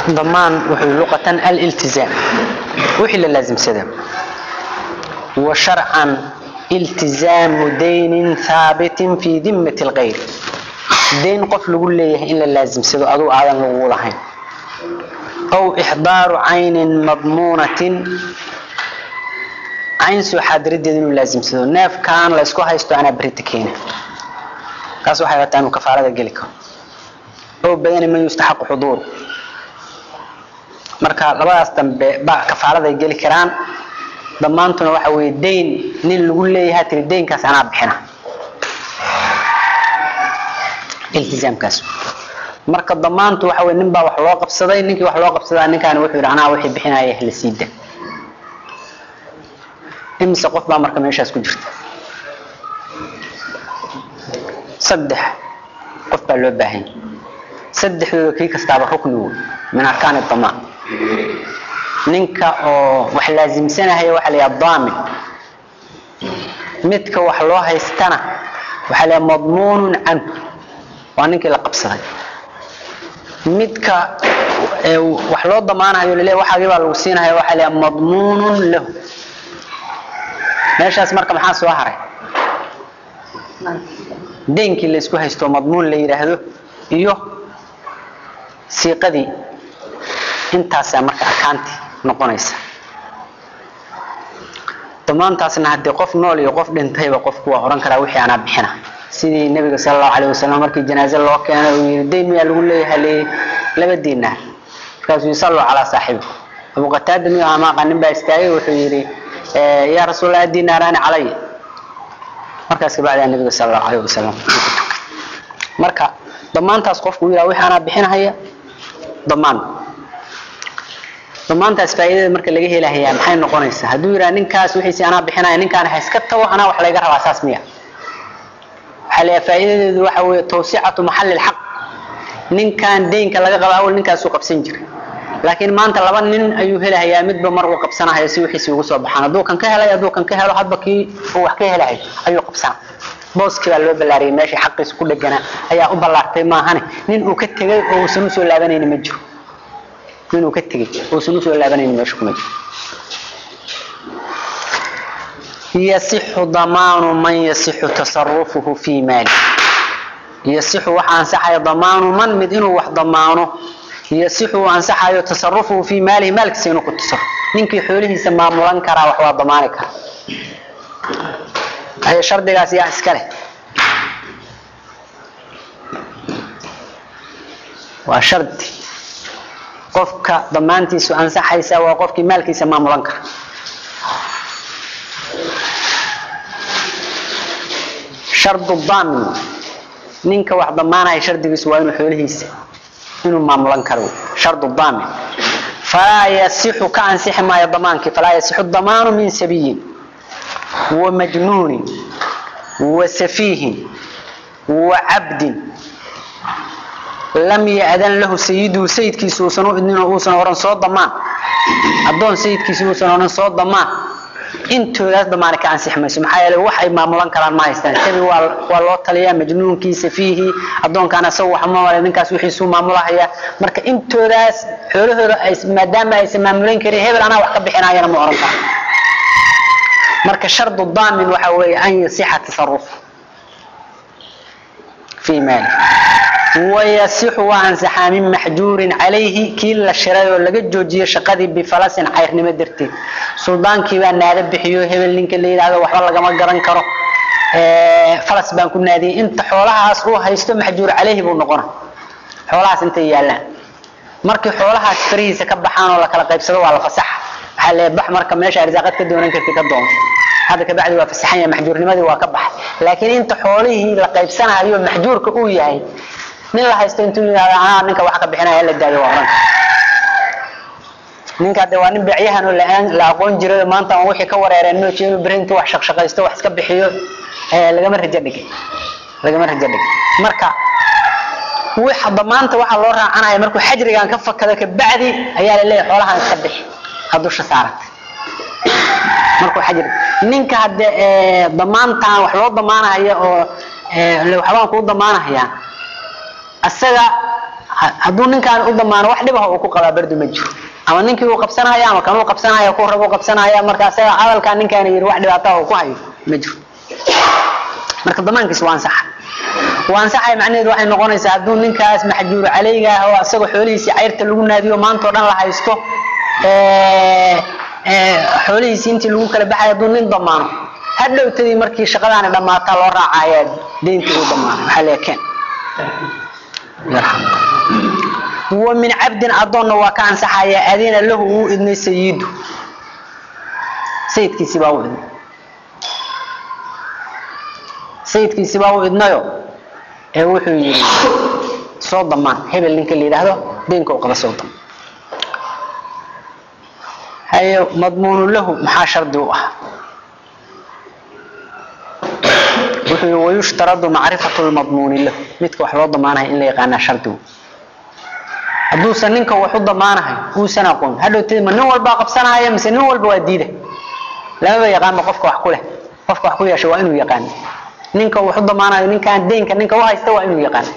ضمان وحي لغة الالتزام وحي لازم سدم وشرعا التزام دين ثابت في ذمة الغير دين قف لقول لي إلا لازم سدو أدو آدم لغولهين أو إحضار عين مضمونة عين سو حادرد إنه لازم سدو ناف كان لا اسكو هايستو أنا بريتكين كاسو حيواتان كفارة جلكم أو بيان من يستحق حضور marka labadaas dambe ba kafaarada ay geli karaan dhammaantuna waxa weeye dayn nin lagu leeyahay tiri daynkaas anaa bixina iltizaamkaas marka dhammaantu waxa weye nin baa wax loo qabsaday ninkii wax loo qabsadaa ninkaani wuxuu yidhi anaa wixii bixinaya la siida imise qof baa marka meeshaas ku jirta saddex qof baa loo baahan yahay saddexdooda kii kastaaba rukni wey min arkaan damaan ninka oo wax laasimsanahaya waxa la yidhaha daamin midka wax loo haystana waxaa la yidhaha madmuunun canhu waa ninkii la qabsaday midka wax loo damaanayo laleeyahay waxaagii baa lagu siinaya waxaa la yidhaha madmuunun lahu meeshaas marka maxaa soo haray deenkii la isku haysto madmuun la yidhaahdo iyo siiqadii intaasaa marka arkaantii noqonaysa damaantaasna haddii qof nool iyo qof dhintayba qofku waa oran karaa wixii anaa bixina sidii nabiga sala allahu alayh wasalam markii janaaze loo keenay uu yidhi dayn miyaa lagu leeyahay le laba diinaar markaasuu yidhi salluu calaa saaxibikum abu qataada miyu amaaqa nin baa istaagay wuxuu yidhi yaa rasuulallah diinaaraani calaya markaas kabacdaa nabiga sala allahu alayh wasalam marka damaantaas qofku yidhaha wixii anaa bixinahaya damaan damaantaas faa'iidada marka laga helahayaa maxay noqonaysaa hadduu yidhaha ninkaas wixiisi anaa bixinaya ninkaan ha iska tago anaa wax layga rabaa saas miya waxaa leeyahay faa'iidadeedu waxa weeye tawsicatu maxalli lxaq ninkaan deynka laga qaba awal ninkaasuu qabsan jiray laakiin maanta laba nin ayuu helahayaa midba mar uu qabsanahayo si wixiisi ugu soo baxaan hadduu kan ka helay hadduu kan ka helo hadba kii uu wax ka helahay ayuu qabsana booskii baa loo ballaariyay meeshii xaqiisa ku dheganaa ayaa u ballaartay maahane nin uu ka tegay oo uusan usoo laabanayni ma jiro nin uu ka tegay uusan usoo laabanayni meesha kuma jiro yasixu damaanu man yasixu tasarufuhu fii maali yasixu waxa ansaxaya damaanu man mid inuu wax damaano yasixu uu ansaxayo tasarufuhu fii maalihi maalkiisa inuu ku tasarruf ninkii xoolihiisa maamulan karaa wax waa damaani kara هي shardigaas yaa iska leh waa shardi qofka damaantiisu ansaxaysa waa qofkii maalkiisa maamulan kara shardu daamin ninka wax damaanaya shardigiisu waa inuu xoolihiisa inuu maamulan karo shardu daamin falaa yasixu ka ansixi maayo damaankii falaa yasixu damaanu min sabiyin ومجنون وسفيه وعبد لم يأذن له سيده سيد كيس وسنو إنه وسن ورن صوت ضمان أدون سيد كيس وسن ورن صوت ضمان انتو لاس ضمانك عن سحمة سمحا يلي وحي ما ملان كران ما يستان تبي والله تليا مجنون كيس فيه أدون كان سوى حما ولا ننكاس وحي سو ما ملاحيا مركا انتو لاس حوله ما دام يسمى ملين كري هبل أنا وحكا بحنا ينا مؤرن marka shardu daamin waxa weeye an yasixa tasaruf fii maali wayasixu waa ansaxaa min maxjuurin calayhi kii la shiray oo laga joojiyo shaqadii bifalasin cayrnimo darteed suldaankii baa naada bixiyo hebel ninka la yidhaahdo waxba lagama garan karo falas baan ku naadiyey inta xoolahaas uu haysto maxjuur calayhi buu noqona xoolahaas intay yaallaan markii xoolahaas farihiisa ka baxaan oo la kala qaybsado waa la fasaxa waxaa lee bax marka meesha arsaaqad ka doonan karti ka doonto hadda kabacdi waa fasaxan yahay maxjuurnimadii waa ka baxay laakiin inta xoolihii la qaybsanayo maxjuurka uu yahay nin la haysto intuu yidhahdo anaa ninka wax ka bixinaya la daayo waa oran ninka de waa nin beecyahan oo la aqoon jiray maanta aan wixii ka wareereen inuu jeenu beri intuu wax shaqshaqaysto wax iska bixiyo lagama rajo dhigay lagama rajo dhigay marka waxa damaanta waxa loo raacanaya markuu xajrigan ka fakado kabacdi ayaa la leeyahay xoolahan iska bixi dusha saaratay markuu xajir ninka hadde damaantan wax loo damaanaya oo waxbaan kuu damaanahayaa isaga Ha- hadduu ninkaan u damaano wax dhibaha uu ku qabaa bardu ma jiro ama ninkii uu qabsanaya ama kanuu qabsanaya ku rabo qabsanaya marka asaga hadalkaa ninkaana yidhi wax dhibaataha uu ku hayo ma jiro marka damaankiis waa ansaxa waa ansaxay macnaheedu waxay noqonaysaa hadduu ninkaas maxjuuru caleyga ah oo asagoo xoolihiisii cayrta lagu naadiyo maantao dhan la haysto ee, ee, xoolihiisii intii lagu kala baxay hadduu nin damaano hadhowtadii markii shaqadaani dhammaataa loo raacaya deyntii uu damaanay waxaa leekeen wa min cabdin adoonna waa ka ansaxaya adina lahu uu idnay sayidu sayidkiisii baa u idnay sayidkiisii baa u idnayo ee wuxuu yidhi soo damaan hebel ninka la yidhaahdo deynka u qaba soo damaan haye madmuunu lahu maxaa shardi u ah wuxuu yidhi wayushtaradu macrifatu lmadmuuni lahu midka wax loo damaanahay in la yaqaanaa shardigu hadduusan ninka wax u damaanahay uusan aqoon hadhowtadi ma nin walbaa qabsanaya mise nin walba waa diida lamaba yaqaanba qofka wax ku leh qofka wax ku yeesha waa inuu yaqaano ninka wax u damaanayo ninkaan deynka ninka u haysta waa inuu yaqaano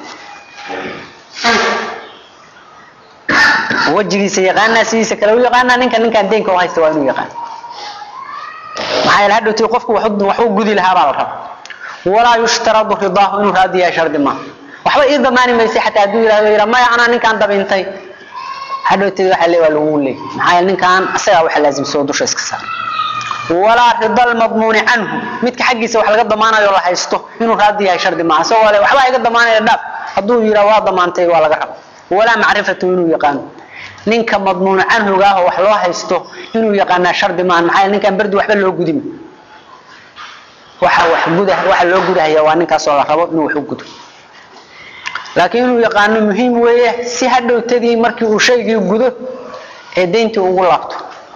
wejigiisa yaqaanaa sidiisa kale u yaqaanaa ninka ninkaan deynka u haysta waa inuu yaqaano maxaa yeele hadhowtadi qofku wax u- wax u gudi lahaa baa la raba walaa yushtaradu ridaahu inuu raadi yahay shardi maaha waxba ii damaani maysa xataa hadduu yidhahdo yidha maya anaa ninkaan dabintay hadhowteed waxaa lee waa lagu leey maxaa yeele ninkaan asagaa waxa laasimsoo dusha iska saar walaa rida almadmuuni canhu midka xaggiisa wax laga damaanayo la haysto inuu raadi yahay shardi maaha isagoo le waxbaa iga damaanaya dhaaf hadduu yidhaa waa damaantay waa laga raba walaa macrifatu inuu yaqaano ninka madmuunu canhuga ah oo wax loo haysto inuu yaqaanaa shardi maaha maxaa yeele ninkaan berdi waxba loo gudima waxa wax guda waxa loo gudahaya waa ninkaasoo la rabo inuu wax u gudo laakiin inuu yaqaano muhiim weeye si hadhowtadii markii uu shaygii gudo ee deyntii ugu laabto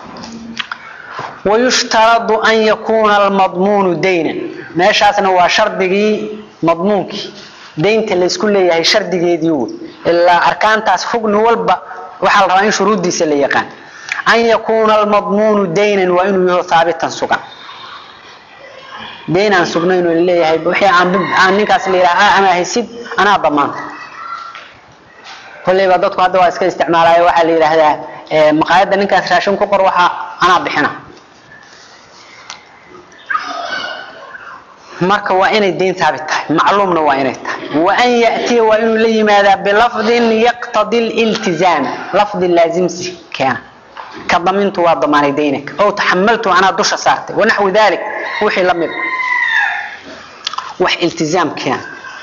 wayushtaradu an yakuuna almadmuunu daynan meeshaasna waa shardigii madmuunkii deynta laysku leeyahay shardigeedii wey ilaa arkaantaas rugni walba waxaa la rabaa in shuruuddiisa la yaqaan an yakuuna almadmuunu daynan waa inuu yaho haabitan sugan deyn aan sugnayn oo laleeyahay wixii aan aan ninkaas la yidhaha ama haysid anaa damaanta kolleyba dadku hadda waa iska isticmaalaya waxaa la yidhaahdaa eh, maqaayadda ninkaas raashin ku qor waxa anaa bixina marka waa inay deyn taabit tahay macluumna waa inay tahay wa an ya'tiya waa inuu la yimaadaa bilafdin yaqtadi liltizaam lafdi laazimsi keena ka damintu waa damaanay deynaka ow taxamaltu anaa dusha saartay wanaxwi dalik wixii la mid wax iltizaam keena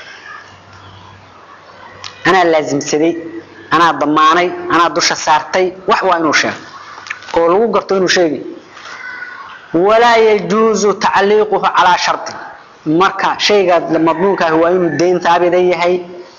anaa laazimsaday anaa damaanay anaa dusha saartay wax waa inuu sheego oo lagu garto inuu sheegay walaa yajuuzu tacliiquhu calaa shardi marka shayga madmuunka ah waa inuu deyn taabida yahay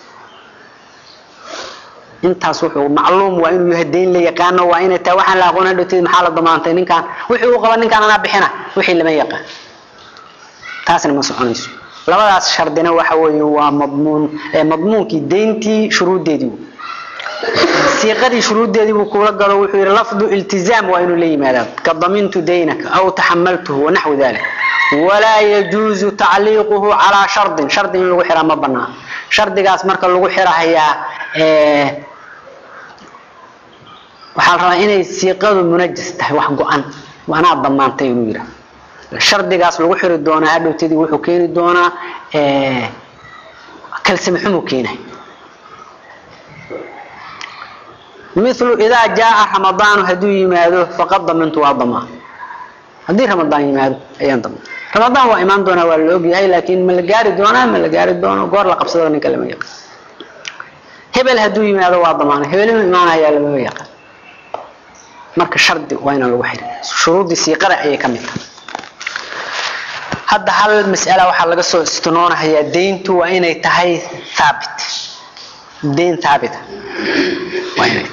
intaas wuxuu macluum waa inuu yahay deyn la yaqaano waa inay tahay waxaan la aqoon hadhowteed maxaa la damaantay ninkaan wixii uu qaba ninkaan anaa bixina wixii lama yaqaan taasna ma soconayso labadaas shardina waxa weeye waa madmuun ee madmuunkii deyntii shuruuddeedii wey. siiqadii shuruuddeedii buu kula galo wuxuu yidhi lafdu iltizaam waa inuu la yimaadaa ka damintu daynaka aw taxamaltuhu wanaxwi dalik walaa yajuuzu tacliiquhu calaa shardin shardi in lagu xiraa ma banaa shardigaas marka lagu xirahayaa ee, waxaa la rabaa inay siiqadu munajas tahay wax go-an anaa damaantay inuu yidhaah shardigaas lagu xiri doonaa hadhowtadii wuxuu keeni doonaa ee, kalsami xumuu keenay milu idaa jaaa ramadaanu hadduu yimaado faqad damintu waa damaan haddii ramadaan yimaado ayaan damaan ramadaan waa imaan doonaa waa la ogyahay laakiin ma la gaari doonaa ma la gaari doono goor la qabsado ninka lama yaqaan hebel hadduu yimaado waa damaana hebel inuu imaanayaa lamama yaqaan marka shardi waa inaan lagu xirin shuruuddii siiqada ayay ka mid tahay hadda hal mas'ala waxaa laga soo istinoonahayaa deyntu waa inay tahay thaabit deyn thaabita waa inay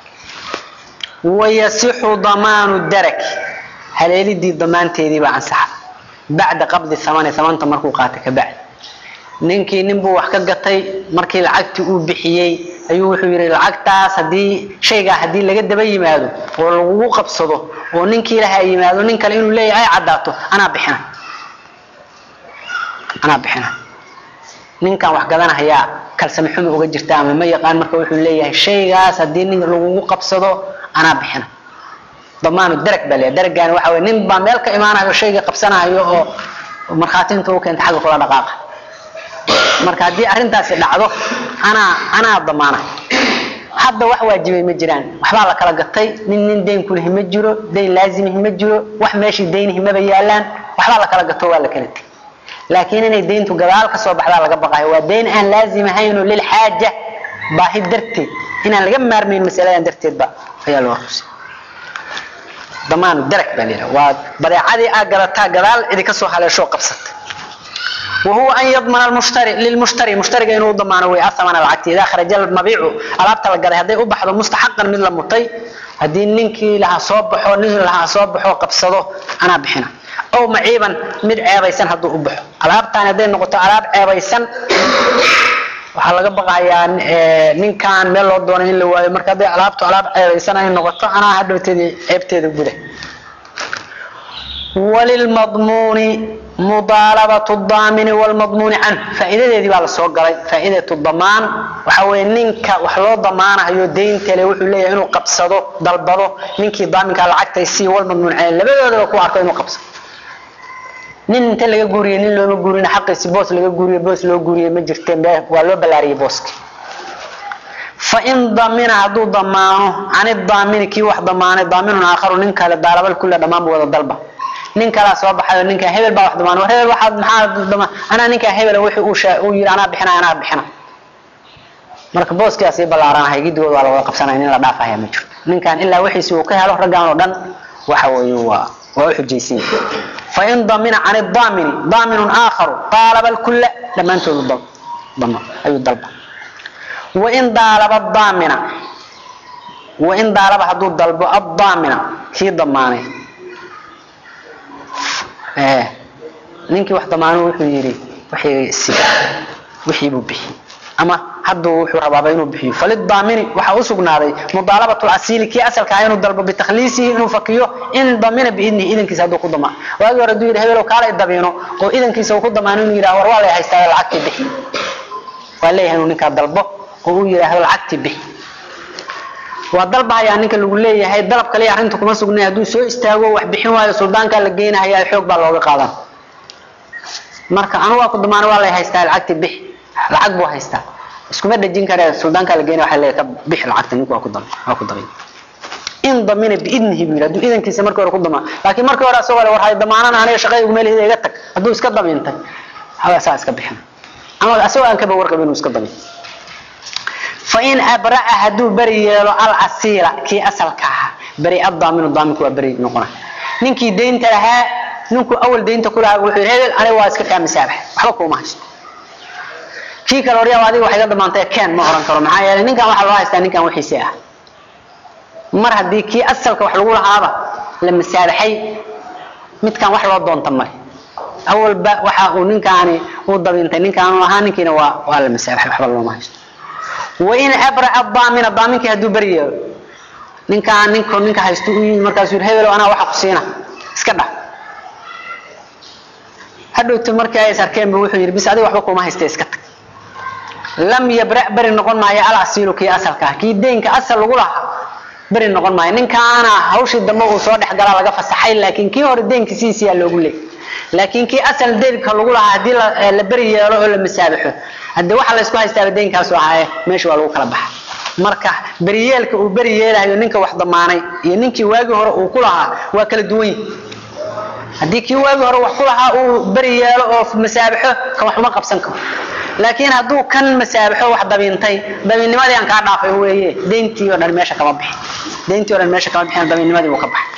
wayasixu damaanu daraki haleelidii damaanteedii baa ansaxa bacda qabdi thamani thamanta markuu qaatay ka bacdi ninkii ninbuu wax ka gatay markii lacagtii uu bixiyey ayuu wuxuu yidhi lacagtaas haddii shaygaa haddii laga daba yimaado oo lagugu qabsado oo ninkii laha yimaado nin kale inuu leeyahay ay caddaato anaa bixina anaa bixina ninkan wax gadanahayaa kalsami xumi uga jirta ama ma yaqaan marka wuxuu leeyahay shaygaas haddii nin lagugu qabsado anaa bixina damaanu darag baa leeyahay daragaani waxa weye nin baa meel ka imaanayo shayga qabsanayo oo markhaatiinta u keenta xagga kula dhaqaaqa marka haddii arrintaasi dhacdo anaa anaa damaana hadda wax waajibay ma jiraan waxbaa la kala gatay nin nin dayn kulihi ma jiro dayn laazimihi ma jiro wax meeshii daynihi maba yaalaan waxbaa la kala gato waa la kala tegay laakiin inay dayntu gadaal ka soo baxdaa laga baqayo waa dayn aan laazim ahaynoo lilxaaja baahi darteed inaan laga maarmayn masaladan darteedba ayaa loo rusay damaanu darag baa layidhaha waa badeecadii aa gadataa gadaal cidi ka soo haleeshoo qabsatay وهو أن يضمن المشتري للمشتري مشتري إنه ضمان وي أثمن العقد إذا خرج المبيع ألابت لقد هذا أبحث مستحقا من المطي هذه ننكي لها صبح ونزل لها صبح وقبصده أنا بحنا أو معيبا مد عيبيسان هدو أبح ألابت أنا دين نقطة ألاب عيبيسان waxaa laga baqayaa ninkan meel loo doonay in la waayo marka hadday alaabtu alaab ceebaysan ay noqoto anaa hadhowteedii ceebteeda guda walilmadmuuni mudaalabatu daamini walmadmuuni canhu faa'iidadeedii baa lasoo galay faa'iidatu damaan waxa weeye ninka wax loo damaanayo deynta le wuxuu leeyahay inuu qabsado dalbado ninkii daaminka lacagtay sii walmadmuun canhu labadoodaba ku arko inuu qabsado nin inta laga guuriye nin looma guurin xaqiisi boos laga guuriye boos loo guuriye ma jirteen waa loo ballaariyey booski fain damina hadduu damaano cani daamini kii wax damaanay daaminun aakharu nin kale daalabal kulle dhammaanba wada dalba nin kalaa soo baxayo ninka hebel baa wax damaan war hebel waxaad maxaa dama anaa ninkaa hebel wixii uu shaa uu yiri anaa bixina anaa bixina marka booskiyaa sii ballaaranahay gidigooda waa lawada qabsanaya nin la dhaafaya ma jiro ninkan ilaa wixiisi uu ka helo raggaan oo dhan waxa weeye waa waa u xujaysan yahay fain damina can daamini daaminun aakharu qaalaba lkulla dhammaantoodu dal dama ayuu dalba wain daalaba daamina wain daalaba hadduu dalbo addaamina kii damaanay ninkii wax damaano wuxuu yidhi wixii si wixii buu bixiyey ama hadduu wuxuu rabaaba inuu bixiyo falidaamini waxaa u sugnaaday mudaalabatu lasiili kii asalkaa inuu dalbo bitakhliisihi inuu fakiyo in damina biidnihi idankiisa hadduu ku damaan waagii hore hadduu yidhi hebelow kaalay dabiino oo idankiisa uu ku damaano inuu yidhaha war waa lay haystaa lacagtii bixi waa leeyahay inuu ninkaa dalbo oo uu yidhaahdo lacagtii bixi waa dalbahayaa ninka lagu leeyahay dalab kaliya arrinta kuma sugnay hadduu soo istaago wax bixin waayo suldaankaa la geynahayaa xoog baa looga qaadan marka anu waa ku damaano waa lay haystaa lacagtii bixi lacag buu haystaa iskuma dhejin kare suldaankaa la geynaya waxaa leeyahay ka bixi lacagta ninku waa ku dam waa ku dabay in damina biidnihi buu yidhi hadduu idankiisa markii hore ku damaan laakiin markii hore asagoo le war hay damaanana aniga shaqada ugu meelihida iga tag hadduu iska damiintay hawaa saa iska bixin ama asagoo aan kaba warqab inuu iska damin fain abra'a hadduu beri yeelo alasiila kii asalka ahaa beri adaaminu daaminku waa beri noqona ninkii daynta lahaa ninku awal daynta ku lahaa wuxuu yidhi hebel aniga waa iska kaa masaabax waxba kuuma haysto kii kale horyaa adiga wax iga damaantay keen ma oran karo maxaa yeelay ninkan waxaa loo haystaa ninkan wixiisi ah mar haddii kii asalka wax lagu lahaaba la masaabaxay midkan wax loo doonta male awalba waxa uu ninkaani uu dabintay ninkaanu ahaa ninkiina waa waa la masaabaxay waxba looma haysto wain abra'a daamina daaminkii hadduu beri yeelo ninkaan ninku ninka haysto u yimi markaasuu yidhi hebelow anaa waxa ku siina iska dhah hadhowta markii ay is arkeenba wuxuu yidhi bis adiga waxba kuma haysta iska tag lam yabra beri noqon maayo alasiilu kii asalka ah kii deynka asal lagu lahaa beri noqon maayo ninkaana hawshii dambe uu soo dhex galaa laga fasaxay laakiin kii hore deynka siisiyaa loogu leeyay laakiin kii asal deynka lagu lahaa haddii la beri yeelo oo la masaabaxo hadde waxa la isku haystaaba deynkaasu ahaaye meesha waa lagu kala baxa marka beriyeelka uu beri yeelahayo ninka wax damaanay iyo ninkii waagii hore uu ku lahaa waa kala duwan yihi haddii kii waagii hore wax ku lahaa uu beri yeelo oo masaabaxo kan wax uma qabsan karo laakiin hadduu kan masaabaxo wax dabiintay dabiinnimadii aan kaa dhaafay weeye deyntii oo dhan meesha kama bixin deyntii o dhan meesha kama bixin dabiinnimadii uu ka baxay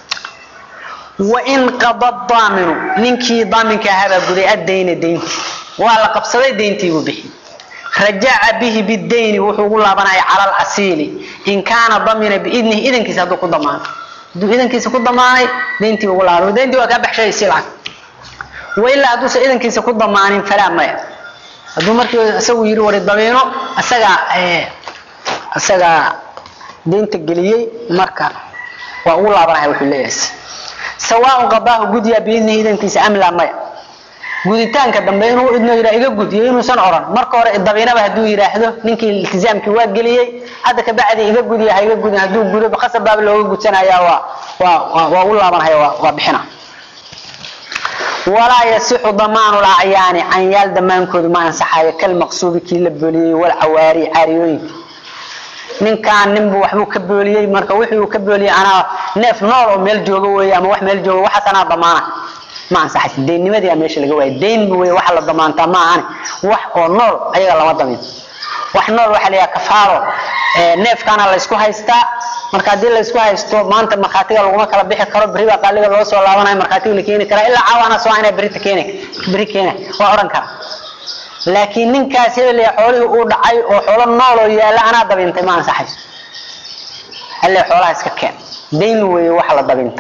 wain qada daaminu ninkii daaminka ahaabaa guday addayna deyntii waa la qabsaday deyntii buu bixi rajaca bihi bidayni wuxuu ugu laabanaya cala alasiili in kaana damina biidnihi idankiisa hadduu ku damaano hadduu idankiisa ku damaanay deyntii ugu laaban deyntii waa kaa baxshay si lacag wailaa hadduusan idankiisa ku damaanin falaa maya hadduu markii isagu yidhi wari dabiino isagaa isagaa deynta geliyey marka waa ugu laabanaya wuxuu leeyahay sawaaun qadaahu gudyaa biidnihi idankiisa am laa maya guditaanka dambe inuu idno yidhaa iga gud iyo inuusan oran marka hore dabiinaba hadduu yidhaahdo ninkii iltizaamkii waa geliyey hadda kabacdi iga gudiya ha iga gudin hadduu gudo khasab baaba looga gudsanaya waa waa waa u laabanhaya waa waa bixina walaa yasixu damaanu lacyaani canyaal damaankoodu ma ansaxayo kalmaqsuubi kii la booliyey walcawaari caariyooyinka ninkaan ninbu waxbuu ka booliyey marka wixii uu ka booliyey anaa neef nool oo meel jooga weeye ama wax meel jooga waxaas anaa damaana ma ansaxaysa deynnimadii aa meesha laga waayay deyn wey waxa la damaantaa ma ahani wax oo nool ayaga lama damin wax nool waxaa la yidhaha kafaaro neefkaana laysku haystaa marka haddii laysku haysto maanta markhaatiga laguma kala bixi karo beri baa qaaliga loo soo laabanayo markhaatiga la keeni karaa ilaa caawana soo inaa berita keena beri keena waa odhan kara laakiin ninkaas hebel ee xoolihii uu dhacay oo xoolo nool oo yaalla anaa dabintay ma ansaxayso alle xoolaha iska keen dayn weeye waxa la dabinta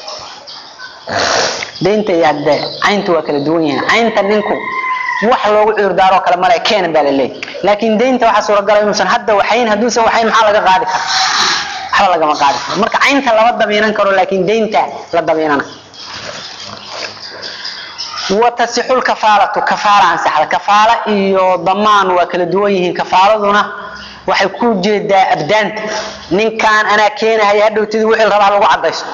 daynta iyo hadde caynta waa kala duwan yihiin caynta ninku wax loogu cudurdaaroo kale male keena baa la leeyahy laakiin daynta waxaa suuragala inuusan hadda waxayn hadduusan waxayn maxaa laga qaadi kara waxba lagama qaadi karo marka caynta lama damiinan karo laakiin daynta la damiinana watasixu lkafaalatu kafaala ansaxda kafaala iyo damaan waa kala duwan yihiin kafaaladuna waxay ku jeedaa abdaanta ninkaan anaa keenahaya hadhowtidii wixii la rabaa lagu cadaysto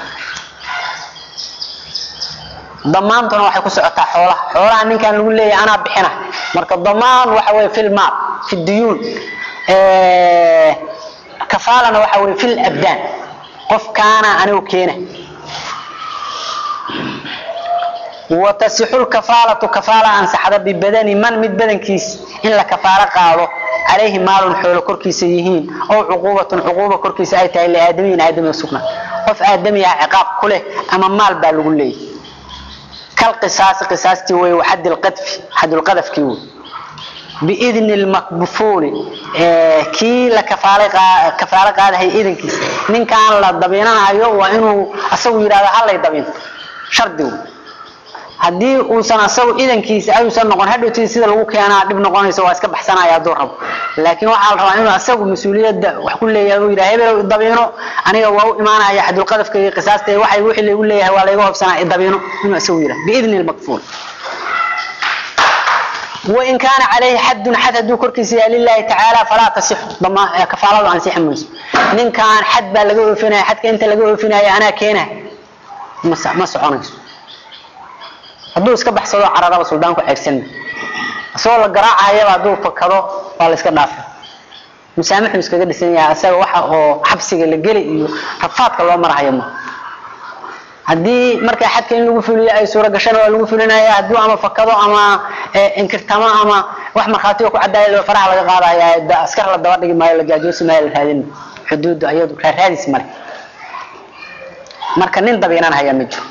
damaantuna waxay ku socotaa xoolaha xoolaha ninkaan lagu leeyahay anaa bixina marka damaan waxa weye fi lmaal fi duyuun kafaalana waxa weye fi labdaan qofkaana anigu keena watasixu lkafaalatu kafaala ansaxda bibadani man mid badankiis in la kafaalo qaado calayhi maalun xoolo korkiisa yihiin ow cuquubatun cuquuba korkiisa ay tahay liaadamiyin aadami sugna qof aadami ah ciqaab ku leh ama maal baa lagu leeyahy kalqisaasi qisaastii wey waxadi lqadfi xadulqadafkii wey biidni lmakbufuuli kii la kafaalo qaadahay idankiisa ninkaan la dabiinanayo waa inuu asagu yidhahdo halay dabiinto shardigu haddii uusan asagu idankiisa ayuusan noqon hadhowtii sida lagu keenaa dhib noqonayso waa iska baxsanaya hadduu rabo laakiin waxaa la rabaa inuu asagu mas-uuliyadda wax ku leeyahay uu yidhaha hebel dabiino aniga waa u imaanaya xadulqadafka iyo qisaasta waxay wixii lagu leeyahay waa layga hobsanaa dabiino inuu asagu yidhaha biidni lmakfuul wain kaana calayhi xadun xad hadduu korkiisa yahay lilahi tacaala falaa tasixu kafaaladu ansixi mayso ninkaan xad baa laga oofinaya xadka inta laga oofinaya anaa keenaya ma soconayso hadduu iska baxsado cararaba suldaanku ceegsanma isagoo la garaacayaba hadduu fakado waa la iska dhaafa musaamaxuu iskaga dhisan yahay isaga waxa oo xabsiga la geli iyo rafaadka loo marahayo ma haddii markaa xadka in lagu fuliyo ay suura gashana waa lagu fulinaya hadduu ama fakado ama inkirtamo ama wax markhaatiga ku cadaaya faraha laga qaadaya askar la daba dhigi maayo la gaajoosi maayo la raadin xuduudda iyadu raaraadis male marka nin dabiinan hayaa ma jiro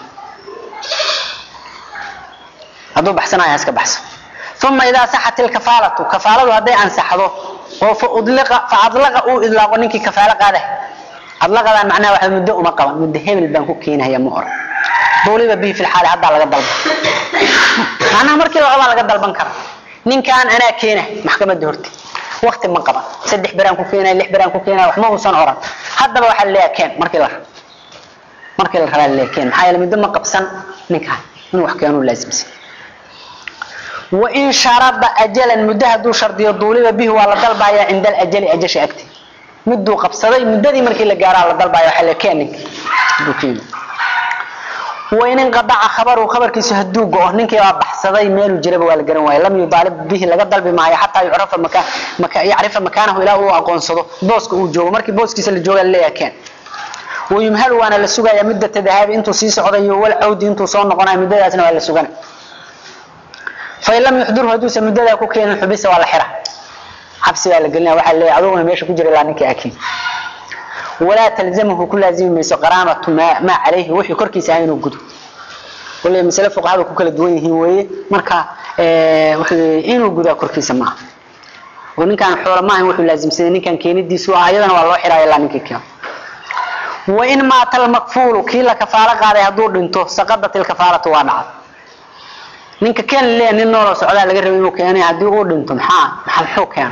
hadduu baxsanayo iska baxso uma idaa saxat ilkafaalatu kafaaladu hadday ansaxdo oo fa adlaqa uu idlaaqo ninkii kafaalo qaada adlaqadan macnaha waxa muddo uma qaban muddo hebel baan ku keenaya ma oran duuliba bihi fi lxaali haddaa laga dalban macnaha markii la rabaa laga dalban kara ninkaan anaa keena maxkamadda horti wakti ma qaban saddex beraan ku keenaya lix beraan ku keenaya wax ma uusan oran haddaba waxaa laleeyaha keen markii la markii la rabaa laleeyaha keen maxaa yeele muddo ma qabsan ninkaan inuu wax keenuu laasimsan wain sharada ajalan muddo hadduu shardiyo duuliba bihi waa la dalbaya cinda alajali ajasha agti miduu qabsaday muddadii markii la gaaraa la dalbaya waxaa la keen ninka hadduu keeni wain inqadaca khabaru khabarkiisu hadduu go-o ninkii baa baxsaday meeluu jiraba waa la garan waaya lam yudaalib bihi laga dalbi maayo xataa yucrafa maka maka yacrifa makaanahu ilaa uu aqoonsado booska uu joogo markii booskiisa la jooga laleeyaha keen wayumhalu waana la sugayaa muddata dahaabi intuu sii socdayo wal cawdi intuu soo noqonayo muddadaasna waa la sugana fain lam yuxdurhu hadduusan muddadaa ku keenin xubisa waa la xira xabsi baa la gelinaya waxaa leeyahay aduguna meesha ku jira ilaa ninkii akiin walaa talzamahu ku laazimi mayso qaraamatu maa maa calayhi wixii korkiisa ah inuu gudo waliba masale fuqahada ku kala duwan yihiin weeye marka wuxuu inuu gudaa korkiisa maaha oo ninkaan xoola maahan wuxuu laazimsaday ninkaan keenidiisu ah ayadana waa loo xiraya ilaa ninkii keeno wain maata almakfuulu kii la kafaalo qaaday hadduu dhinto saqadat ilkafaalatu waa dhacday ninka keen leeya nin nooloo socdaa laga rabay inuu keenay haddii uu dhinto maxaa maxaa muxuu keena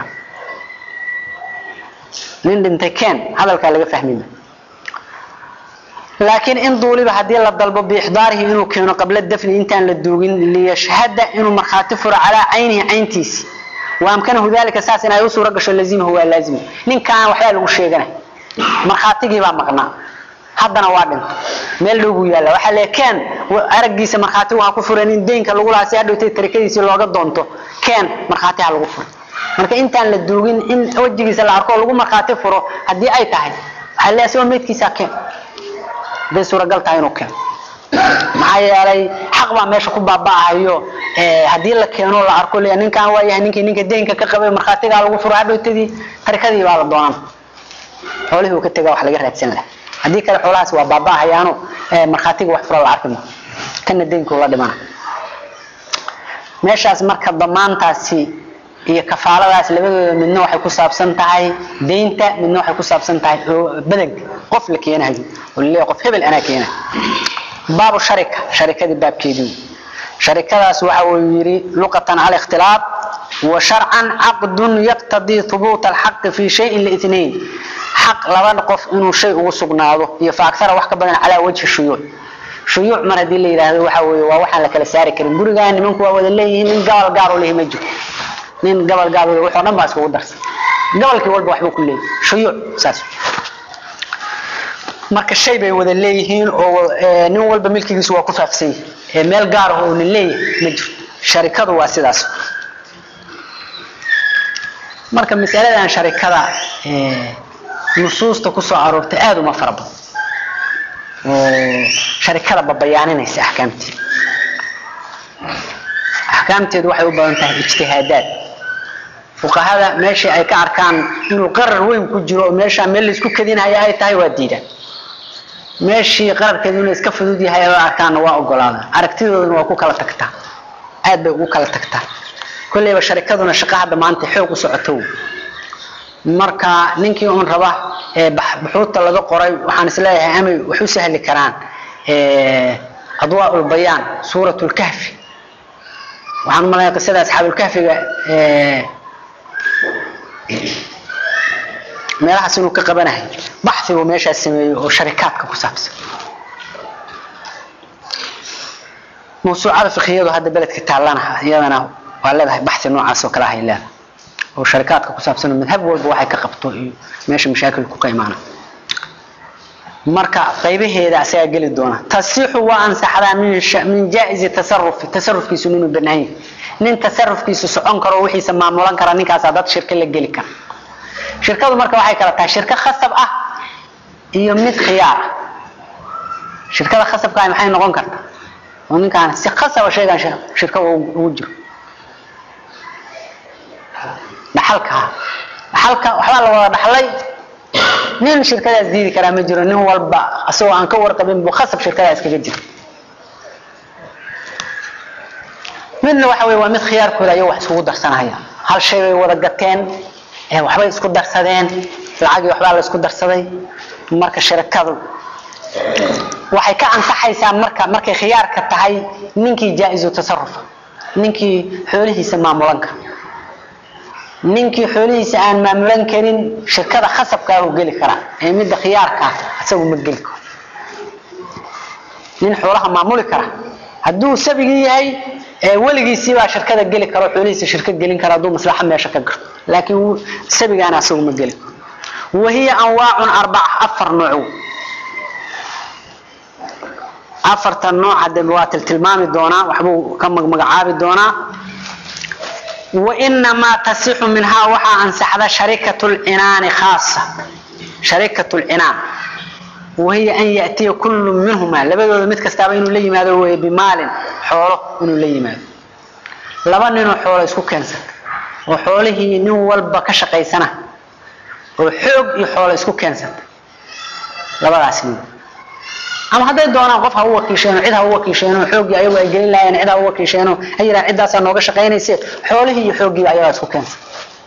nin dhintay keen hadalkaa laga fahmima laakiin in duuliba haddii la dalbo biixdaarihi inuu keeno qabla dafni intaan la duugin liyashhada inuu markhaati furo calaa caynihi cayntiisi waamkanahu dalika saas in ay u suura gasho lazimahu waa laazima ninkaan waxbaa lagu sheeganay markhaatigii baa maqnaa haddana waa dhinta meel dhow buu yaalla waxaa lee keen araggiisa markhaatigu ha ku furan in deynka lagu lahaa si hadhowtay tarakadiisii looga doonto keen markhaati ha lagu furo marka intaan la duugin in wejigiisa la arko oo lagu markhaati furo haddii ay tahay waxaa lee asagoo meydkiisaa keen haday suuragal tahay inuu keeno maxaa yeelay xaq baa meesha ku baaba'ahayo haddii la keeno la arko le ninkaan waa yahay ninkii ninka deynka ka qabay markhaatigaa lagu furo hadhowtadii tarikadii baa la doonan xoolihii uu ka tegaa wax laga raadsan laha haddii kale xoolahaas waa baaba'ahayaano markhaatiga wax furo la arki ma kana deynkuu la dhimana meeshaas marka damaantaasi iyo kafaaladaas labadooda midna waxay ku saabsan tahay deynta midna waxay ku saabsan tahay badanka qof la keenayo oo laleeyahay qof hebel anaa keenayo baabu sharika sharikadii baabkeedii sharikadaas waxa uu yidhi luqatan cala ikhtilaaf wa sharcan caqdun yaqtadii hubuuta alxaqi fi shayin liithnayn xaq laba qof inuu shay ugu sugnaado iyo fa aksara wax ka badan calaa wajhi shuyuuc shuyuuc mar haddii la yidhaahdo waxa weeye waa waxaan la kala saari karin gurigaa nimanku waa wada leeyihiin nin gabal gaar u lehi ma jiro nin gabal gaar u wuxuu dhan baa iskugu darsan gabalkii walba waxbuu ku leeyahay shuyuuc saas marka shay bay wada leeyihiin oo nin walba milkigiisu waa ku faafsan yahay meel gaar ah oo nin leeyahay ma jiro sharikadu waa sidaas marka masaladan sharikada nusuusta kusoo aroortay aada uma fara badan oo sharikada babayaaninaysa axkaamteeda axkaamteedu waxay u badan tahay ijtihaadaad fuqahada meeshii ay ka arkaan inuu qarar weyn ku jiro oo meeshaa meel laisku kadinhaya ay tahay waa diidaan meeshii qararkeedu inuu iska fudud yahay ay arkaanna waa ogolaada aragtidooduna waa ku kala tagtaa aad bay ugu kala tagtaa kolleyba sharikaduna shaqa hadda maanta xoog u socoto marka ninkii uun raba buxuudta laga qoray waxaan isleeyahay amay wax u sahli karaan adwaa ulbayaan suurat lkahfi waxaan umalaya qisada asxaabulkahfiga meelahaas inuu ka qabanahay baxi buu meeshaas sameeyey oo sharikaadka ku saabsan mawsuucada fikhiyadu hadda beledka taallana iyadana waa leedahay baxi noocaas oo kale ahay leedahay oo sharikaadka ku saabsan oo madhab walba waxay ka qabto iyo meesha mashaakilku ka imaana marka qaybaheeda asagaa geli doona tasixu waa ansaxdaa min jaa-izi tasarufi tasarufkiisu inuu banaan yahay nin tasarufkiisu socon karo wixiisa maamulan kara ninkaasaa dad shirka la geli kara shirkadu marka waxay kala tahay shirko khasab ah iyo mid khiyaar ah shirkada khasabkaa maxay noqon kartaa oo ninkaan si khasaba shaygan shirka ugu jiro dhaxalka dhaxalka waxbaa la wada dhaxlay nin shirkadaas diidi karaa ma jiro nin walba asagoo aan ka warqabin buu khasab shirkadaas kaga jiro midna waxa wey waa mid khiyaarkooda ayay wax iskugu darsanaya hal shay bay wada gateen waxbay isku darsadeen lacagii waxbaa la isku darsaday marka shirkadu waxay ka ansaxaysaa marka markay khiyaarka tahay ninkii jaa-izu tasarufa ninkii xoolihiisa maamulan kara ninkii xoolihiisa aan maamulan karin shirkada khasabkaa u geli karaa ee midda khiyaarkaa isagu ma geli karo nin xoolaha maamuli kara hadduu sabigii yahay weligiisiibaa shirkada geli karo xoolihiisa shirka gelin kara hadduu maslaxa meesha ka garto laakiin sabigaana asagu ma geli karo wahiya anwaacun arbaca afar nooc afarta nooc hadde waa tiltilmaami doonaa waxbuu ka magmagacaabi doonaa wainamaa tasixu minhaa waxaa ansaxda sharikat lcinaani khaasa sharikat lcinaan wahiya an yatiya kullu minhuma labadooda mid kastaaba inuu la yimaado wey bimaalin xoolo inuu la yimaado laba ninoo xoolo isku keensata oo xoolihii nin walba ka shaqaysana oo xoog iyo xoolo isku keensata labadaas nin ama hadday doonaan qof ha u wakiisheeno cid ha u wakiisheeno xooggii ayagu ay gelin lahayen cid ha u wakiisheeno ay yidhahan ciddaasaa nooga shaqaynayse xoolihii iyo xooggiiba ayagaa isku keensa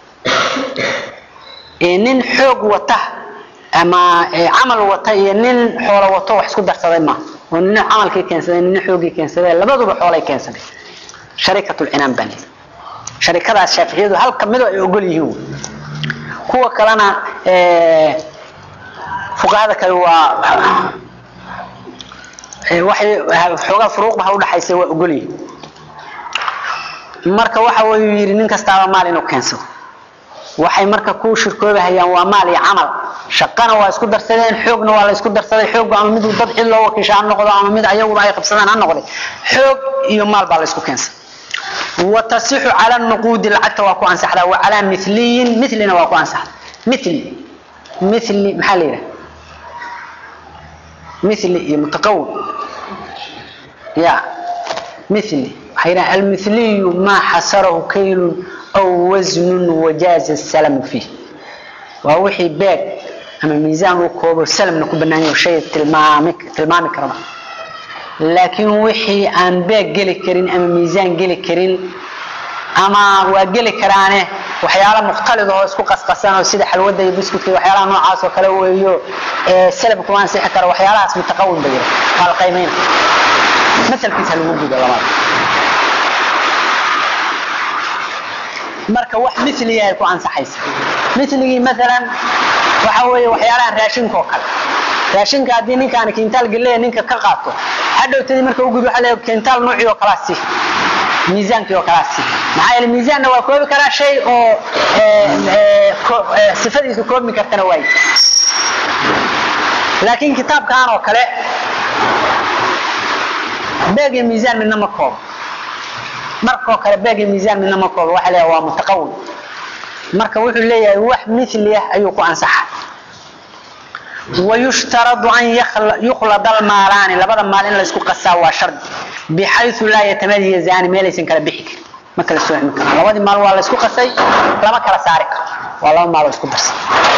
nin xoog wata ama camal wata iyo nin xoolo wato wax isku darsaday ma oo nin camalkii keensaday nin xooggii keensaday labaduba xoolay keensaday sharikatulcinaan baa lii sharikadaas shaaficiyadu hal kamido ay ogol yihiin kuwa kalena fuqahada kale waa waxay xoogaa furuuqba ha udhaxaysa waa ogolyihi marka waxa uu yidhi nin kastaaba maal inuu keensado waxay marka ku shirkoobahayaan waa maal iyo camal shaqana waa isku darsadeen xoogna waa la isku darsaday xoog ama mid dad cid loo wakiisha ha noqdo ama mid ayaguba ay qabsadaan ha noqday xoog iyo maal baa la isku keensaday وتصح على النقود العكت واكو انصحدا وعلى مثلي مثلنا واكو انصح مثلي مثلي محل مثلي متقول يا مثلي حيرا المثلي ما حصره كيل او وزن وجاز السلم فيه ووحي باك اما ميزان وكوب السلم نكون بنانيو شيء تلمامك تلمامك ربا laakiin wixii aan beeg geli karin ama miisaan geli karin ama waa geli karaane waxyaala mukhtalid oo isku qasqasan oo sida xalwada iyo biskutka waxyaalaha noocaas oo kale weeyo salab kuma ansixi karo waxyaalahaas mutaqawin bay waa la qiimayna masalkiisa lagu gudo labaad marka wax miliga ay ku ansaxaysa miligii maalan waxa weeye waxyaalaha raashinka oo kale raashinka haddii ninkaan kintaal galeeya ninka ka qaato hadhowtadii marka u gud waxa leeyahay kintaal nuucii oo kalaa si miisaankii oo kalaa si maxaa yeelay miisaanna waa koobi karaa shay oo sifadiisu koobmi kartana waay laakiin kitaabkan oo kale beeg iyo miisaan midna ma koobo markoo kale beeg iyo miisaan midna ma koobo waxa leeyahay waa mutaqawin marka wuxuu leeyahay wax mithli ah ayuu ku ansaxa ويشترط أن يخلط المالان لبدا مال إن لسكو قصا وشرط بحيث لا يتميزان ما ليس كلا بحك ما كلا سوى مكان لبدا مال ولا لسكو قصي لما كلا سارك والله مال لسكو قصي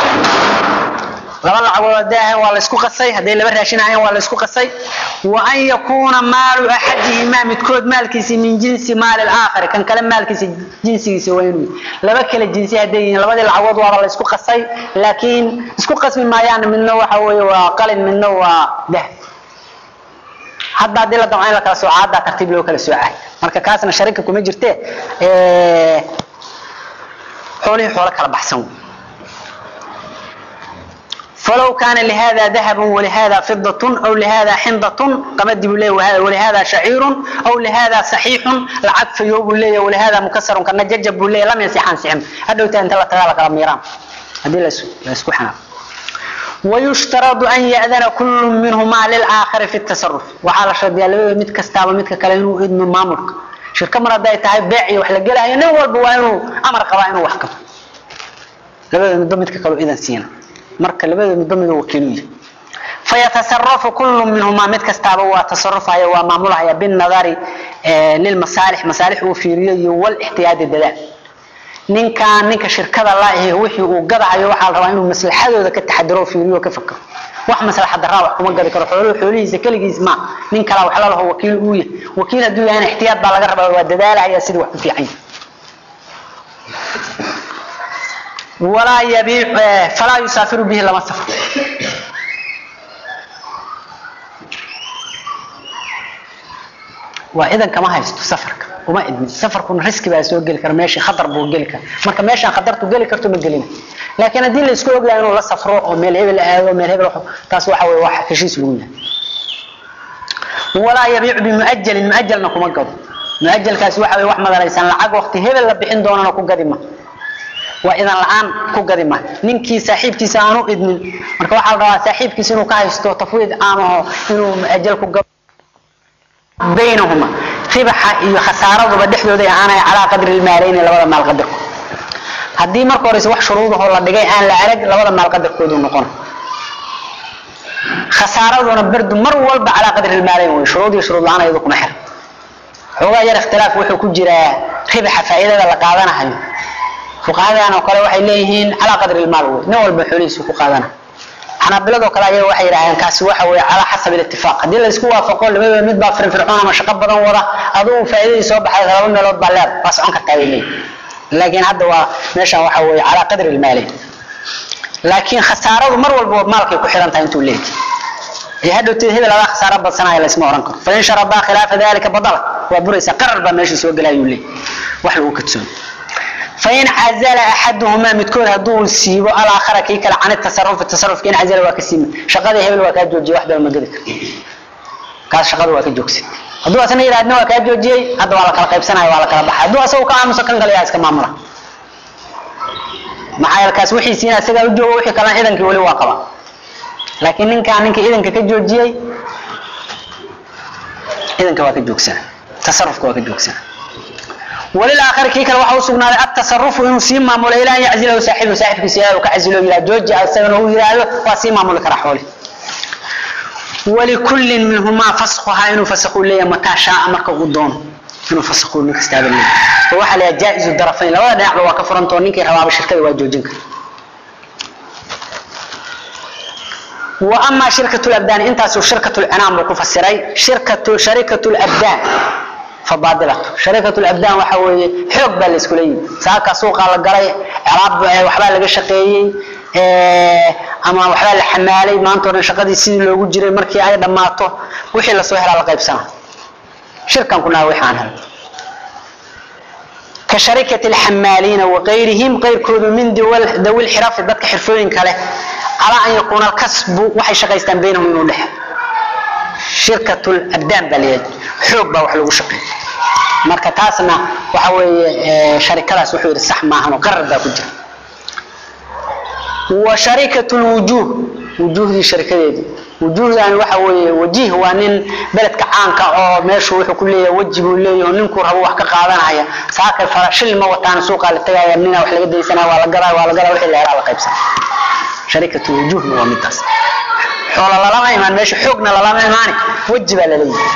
لبدا عقول داهن ولا لسكو قصي هذي لبدا راشين عين ولا لسكو قصي وأن يكون مال أحدهما متكود مال كيسي من جنس مال الآخر كان كلام مال كيسي جنسي سوينوي لبا كلا جنسي هدين لبدا العوض ولا لسكو قصي لكن اسكو قسم ما يعني منه waxa weeye waa qalin midna waa dah hadda hadii la damco in la kala sooco hadda tartiib loo kala soocay marka kaasna sharika kuma jirte xoolihii xoolo kala baxsan فلو كان لهذا ذهب ولهذا فضة أو لهذا حنضة قمد بليه ولهذا شعير أو لهذا صحيح العطف يوب بليه ولهذا مكسر كان ججب بليه لم يسحان سحم هذا أنت لا تغالك رميران هذه لا يسكو حناب ويشترط أن يأذن كل منهما للآخر في التصرف وعلى شرط يالبه مد كستابة مد كلامه إذن مامرك شركة مرة داي تهي بيعي وحلا قلها ينوى البوانو أمر قوائنه وحكم لبه مد مد كلو إذن سينا مركة لبه مد مد وكيلوية فيتصرف كل منهما مد كستابة وتصرف هي ومعمولها بالنظر آه للمصالح مصالح وفيرية والاحتياج الدلال ninkaan ninka shirkada la ahi wixii uu gadayo waxa la rabaa inuu maslaxadooda ka taxadaro fiiriyo ka fakaro wax maslaxad darro wax kuma gadi karo xooluhu xoolihiisa kaligiis ma nin kala wax la laho wakiil uu yahay wakiil haduu yahay ihtiyaad baa laga rabaa waa dadaalaya sidii wax ku fiican ولا يبيع فلا يسافر به لما سفر وإذا كما هيستو سفرك وما إدمي سفركم ريسك بقى سوى جيل كرا ماشي خطر بو جيل كرا مركا ماشي خطرتو جيل كرتو ما جيلين لكن الدين اللي اسكو اوغلا انه لا سفرو او ميل هبل اادو ميل هبل تاس waxa way wax heshiis lagu yahay ولا يبيع بمؤجل مؤجل نكما قد مؤجل كاس waxa way wax madaraysan lacag waqti hebel la bixin doonana ku gadima waa idan la'aan ku gadima ninkii saaxiibkiisa aanu idmin marka waxa la rabaa saaxiibkiisa inuu ka haysto tafwiid aamo inuu mu'ajjal ku gado baynahuma ribaxa iyo khasaaraduba dhexdooda aanay calaa qadri ilmaalayn labada maal qadarku haddii marka horeyse wax shuruudahoo la dhigay aan la arag labada maal qadarkoodu noqon khasaaraduna bardu mar walba calaa qadri ilmaalayn wey shuruud iyo shuruud la-aan iyadu kuma xir xoogaa yar ikhtilaaf wuxuu ku jiraa ribaxa faa'iidada la qaadanahayo fuqahadan oo kale waxay leeyihiin calaa qadri ilmaal wey nin walba xoolihiisu ku qaadana xanaabiladoo kale ayaga waxay yidhahdeen kaasi waxa weeye calaa xasab ilitifaaq haddii la isku waafaqo labadaba mid baa firfircoon ama shaqo badan wada adugu faa'iidadii soo baxay laba meelood baa leed waa socon kartaa bay leeyihin laakiin hadda waa meeshan waxa weeye calaa qadri ilmaali laakiin khasaaradu mar walba maalkay ku xiran tahay intuu leeyahay ee hadhowteed hebel adaa khasaaro badsanaya laysma oran karo fain sharabaa khilaafa dalika badala waa buraysa qarar baa meesha soo gelayuu leeyahay wax lagu kadsoon فإن عزل أحدهما متكون هدو سيبو الآخر كي كلا عن التصرف التصرف كين عزل وكسيم شقد هبل وكاد جوجي واحدة ما قدك kaas shaqadu waa ka joogsan hadduu asna yidhahdna waa kaa joojiyey hadda waa la kala qaybsanaya waa la kala baxay hadduu asagu ka aamuso kan kale yaa iska maamula maxaa yeele kaas wixiisiina isagaa u joogo wixii kalena ciidankii weli waa qaba laakiin ninkaan ninka ciidanka ka joojiyey ciidanka waa ka joogsana tasarufka waa ka joogsana وللآخر كي كلا waxa u sugnaaday التصرف inuu sii maamulo ilaa an yaczilahu saaxibu saaxibkiisa ilaa uu ka casilo ilaa jooji asagana uu yiraahdo waa sii maamuli kara xooli ولكل منهما فسخها inuu fasakhu leeyahay mataa shaa marka uu doono inuu fasakhu nin kasta leeyahay waxa la jaa'iz darafayn labada dhinac waa ka furantoo ninkii rabaaba shirkada waa joojin kara وأما شركة الأبدان انت شركة الأنام وكفسري شركة شركة الأبدان فبادلة شركة الأبدان وحوي حق بالإسكولية ساكا سوق على الجري عرب وحبال لقى شقيي أما وحبال الحمالي ما أنتوا شقدي سيد لو جري مركي أي دماتو وحي لا سوهر على قيب سنة شركة كنا وحانها كشركة الحمالين وغيرهم غير كود من دول ذوي الحرف بدك حرفين كله على أن يكون الكسب وحي شقيستان بينهم من ولحه shirkatu abdaan baa leeyahay xoog baa wax lagu shaqeeya marka taasna waxa weeye sharikadaas wuxuu yidhi sax maahan oo qarar baa ku jira wa sharikatu lwujuuh wujuuhdii sharikadeedii wujuuhdani waxa weeye wajiih waa nin beledka caanka oo meeshu wuxuu ku leeyahay weji buu leeyahay oo ninkuu rabo wax ka qaadanaya saakay farashil ma wataan suuqaa la tegaya nina wax laga daysanaya waa la gadaa waa la gadaa wixii la helaa la qaybsan sharikatu wujuuhna waa midaas xoola lalama imaan meesha xoogna lalama imaani weji baa laleeyahay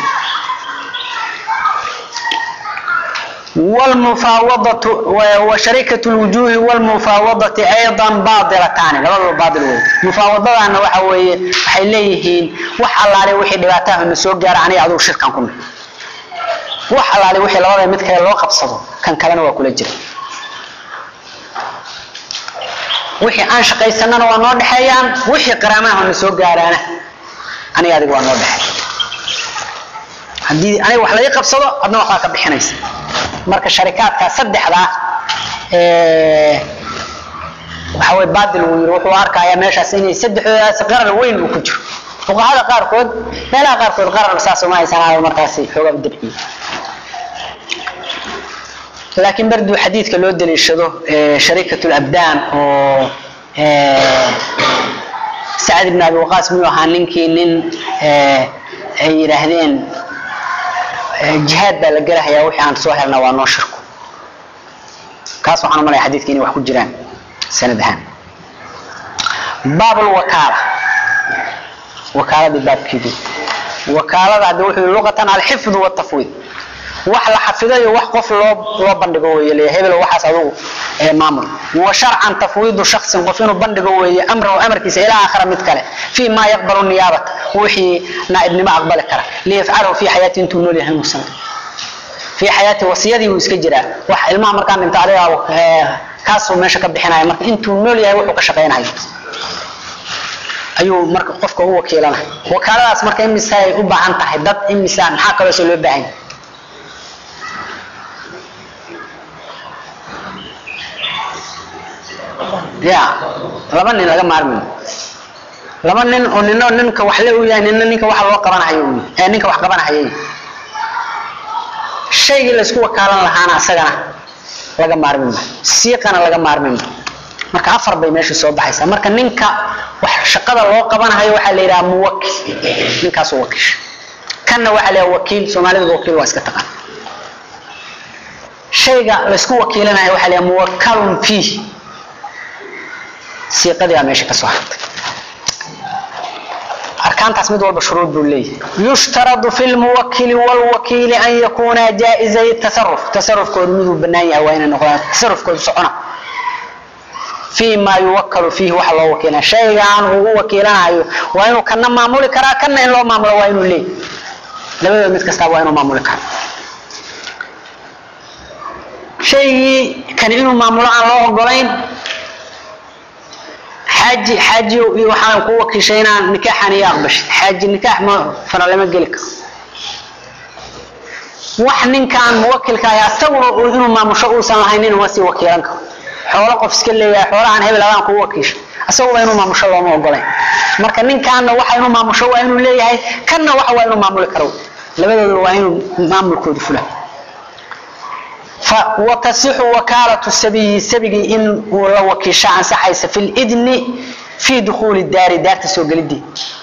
والمفاوضة وشركة الوجوه والمفاوضة أيضا باطلتان لبضوا باطل وي مفاوضة أنا وحوي حيليهين وح الله عليه وحي دباتاه من سوق جار عني عدو شركة كنا وح الله عليه وحي لبضوا مثل لو قبصدوا كان كلنا وكل جري wixii aan shaqaysanana waa noo dhexeeyaan wixii qaraamaha na soo gaaraana aniga adiga waa noo dhexeey haddii aniga wax laga qabsado adna waxbaa ka bixinaysa marka sharikaadka saddexdaa waxa way baadil uu yiri wuxuu arkayaa meeshaas inay saddexdoodaas qarar weyn uu ku jiro fuqahada qaarkood meelaha qaarkood qarar saas uma haysanaayo markaasi xoogaa u dabciye laakiin barduu xadiidka loo daliishado sharikatu labdaan oo sacad ibn abi waqaas miyuu ahaa ninkii nin ay yidhaahdeen jihaad baa la gelahayaa wixii aan soo helna waa noo shirku kaas waxaan u malaya xadiidka inay wax ku jiraan sanad ahaan baab lwakaala wakaaladii baabkeedii wakaalada hadda wuxuu luqatan alxifdu waltafwiid wax la xafido iyo wax qof loo loo bandhigo weeye leeyahay hebel waxaas adigu ee maamul wa sharcan tafwiidu shakhsin qof inuu bandhigo weeye amrahu amarkiisa ilaa aakhira mid kale fii maa yaqbalu niyaabata wixii naaibnimo aqbali kara liyafcalahu fii xayaati intuu nool yahay muusan fii xayaati wasiyadii wuu iska jiraa wax ilmaha markaan dhinta adiga kaasuu meesha ka bixinaya marka intuu nool yahay wuxuu ka shaqaynayo ayuu marka qofka u wakiilanaya wakaaladaas marka imisa ay u baahan tahay dad imisa maxaa kaloose loo baahan yahay ya laba nin laga maarmi laba nin oo nino ninka wax le u yahay nina ninka wax loo qabanahayo ee ninka wax qabanahayay shaygii laysku wakaalan lahaana asagana laga maarmi ma siiqana laga maarmi ma marka afar bay meesha soo baxaysaa marka ninka wax shaqada loo qabanahayo waxaa la yidhaha muwakil ninkaasuu wakiisha kanna waxaa la yidhaha wakiil soomaalida wakiil waa iska taqaan shayga laysku wakiilanayo waxaa la yidhaha muwakalun fiih siiqadii baa meesha ka soo hartay arkaantaas mid walba shuruud buu leeyahay yushtaradu fi lmuwakili walwakiili an yakuuna jaa-izay tasaruf tasarufkoodu miduu bannaan yahay waa inay noqdaan tasarufkoodu socona fii maa yuwakalu fiihi waxa loo wakiilana shaygaan ugu wakiilanayo waa inuu kana maamuli karaa kana in loo maamulo waa inuu leeyahy labadooda mid kastaa waa inuu maamuli kara shaygii kani inuu maamulo aan loo ogolayn xaaji xaaji iyo waxaan ku wakiishay inaan nikaaxan iyo aqbashid xaaji nikaax ma fara lama geli karo wax ninkaan muwakilka ahi asaguna inuu maamusho uusan lahayn inuu sii wakiilan karo xoolo qof iska leeyahay xoolahan hebel adaan kugu wakiisha isaguba inuu maamusho looma ogolayn marka ninkaana waxa inuu maamusho waa inuu leeyahay kanna waxa waa inuu maamuli karo labadooda waa inuu maamulkoodu fula وتصح وكالة السبي سبي إن لو وكيشا عن سحيس في الإذن في دخول الدار دار تسوق للدي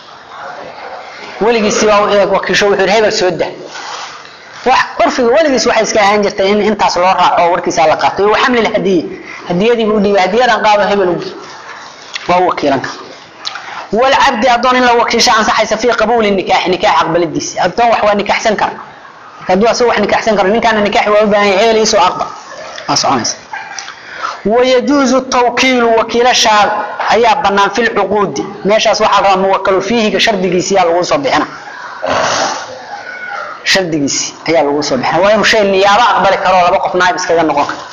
ولقي سوا وكيشا وحر هبل سودة عرفي ولقي waxay iska ahaan jirtay in intaas loo raaco warkiisa la qaato iyo xamli hadiye hadiyadii uu dhiibay hadiyadan qaado hebel waa wakiilanka والعبد أظن إن لو وكيشا عن سحيس في قبول النكاح نكاح أقبل الديس أظن وحوى نكاح سنكر hadduu asagu wax nikaxsan karo ninkaana nikaaxi waa u baahan yahay hebel iisoo aqbal waa soconaysa wayajuuzu tawkiilu wakiilashaa ayaa bannaan fi lcuquudi meeshaas waxaa rabaa muwakalu fiihiga shardigiisi ayaa lagu soo bixina shardigiisi ayaa lagu soo bixina waa inuu shay niyaabo aqbali karo laba qof naayib iskaga noqon karo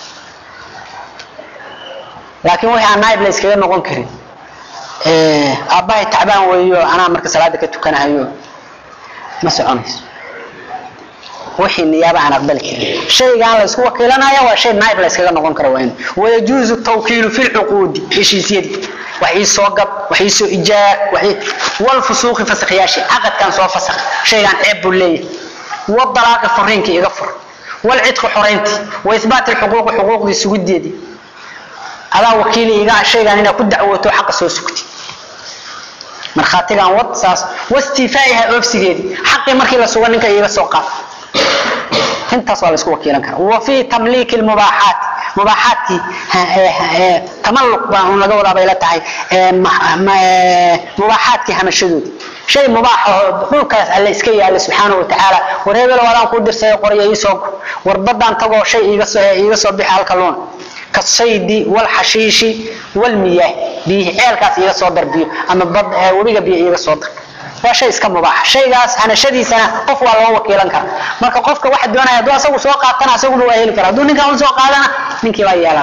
laakiin wixii aan naayib la iskaga noqon karin aabbahay tacbaan weeyo anaa marka salaada ka tukanahayo ma soconayso wixii niyaaba aan aqbali karin shaygaan la isku wakiilanaya waa shay naayib la iskaga noqon karo waa in wayajuuzu tawkiilu fi lcuquudi heshiisyadii wax ii soo gab wax ii soo ijaar wax walfusuuqi fasakhyaashii caqadkan soo fasakh shaygaan ceeb buu leeyahay wadalaaqi furiinki iga fur walcidqi xoraynti wa ihbaati lxuquuqi xuquuqdii sugideedii adaa wakiili iga shaygaan inaad ku dacwooto xaqa soo sugti markhaatigan wad saas wastiifaa'iha oofsigeedii xaqii markii la suga ninka iiga soo qaad intaas waa la isku wakiilan karaa wa fi tamliiki lmubaaxaati mubaaxaadkii tamalluq baa un laga wadaa bay la tahay mubaaxaadkii hamashadoodii shay mubaax oo dhulkaas alle iska yaala subxaana wa tacaala war hebel wadaan kuu dirsayo qorya iisoo war baddaan tagoo shay iiga soo iiga soo bixi halka luun kasaydi walxashiishi walmiyaah biyihi ceelkaas iiga soo dar biyo ama bad webiga biyo iiga soo dar waa shay iska mubaaxa shaygaas hanashadiisana qof waa loo wakiilan kara marka qofka waxa doonaya hadduu asagu soo qaatana asaguna waa heli kara hadduu ninkan u soo qaadana ninkii baa yeelan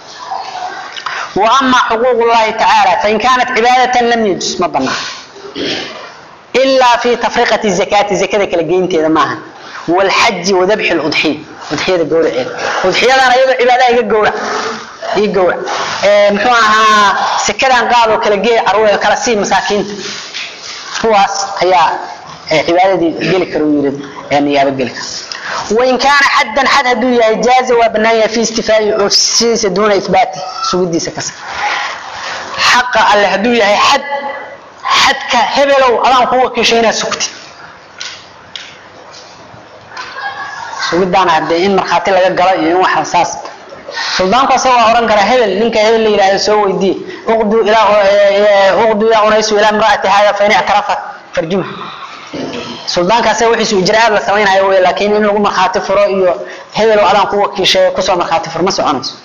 وأما حقوق الله تعالى فإن كانت عبادة لم يجوز ما بناه إلا في تفرقة الزكاة الزكاة كالجين تيدا معها والحج وذبح الأضحية أضحية الجورة إيه أضحية أنا يبقى عبادة يجي الجورة يجي الجورة محوها سكرا قالوا كالجي عروة كالسي مساكين kuwaas ayaa cibaadadii geli kara u yiri niyaabo geli kara wain kaana xaddan xad hadduu yahay jaaza waa bannaan yahay fi istifaa'i oofsidiisa duuna ihbaati sugidiisa kasa xaqa alle hadduu yahay xad xadka hebelow adaan ku wakiishay inaad sugti sugidaana hadee in markhaati laga galo iyo in waxa saas suldaanku asaga waa oran karaa hebel ninka hebel la yidhahdo soo weydii uqdu ilaa uqdu yaa unaysu ilaa imraati hada fa in ictarafat farjuma suldaanka asaga wixiisu ijraa'aad la samaynayo wey laakiin in lagu markhaati furo iyo hebel oo adaan ku wakiishay kusoo markhaati fur ma soconayso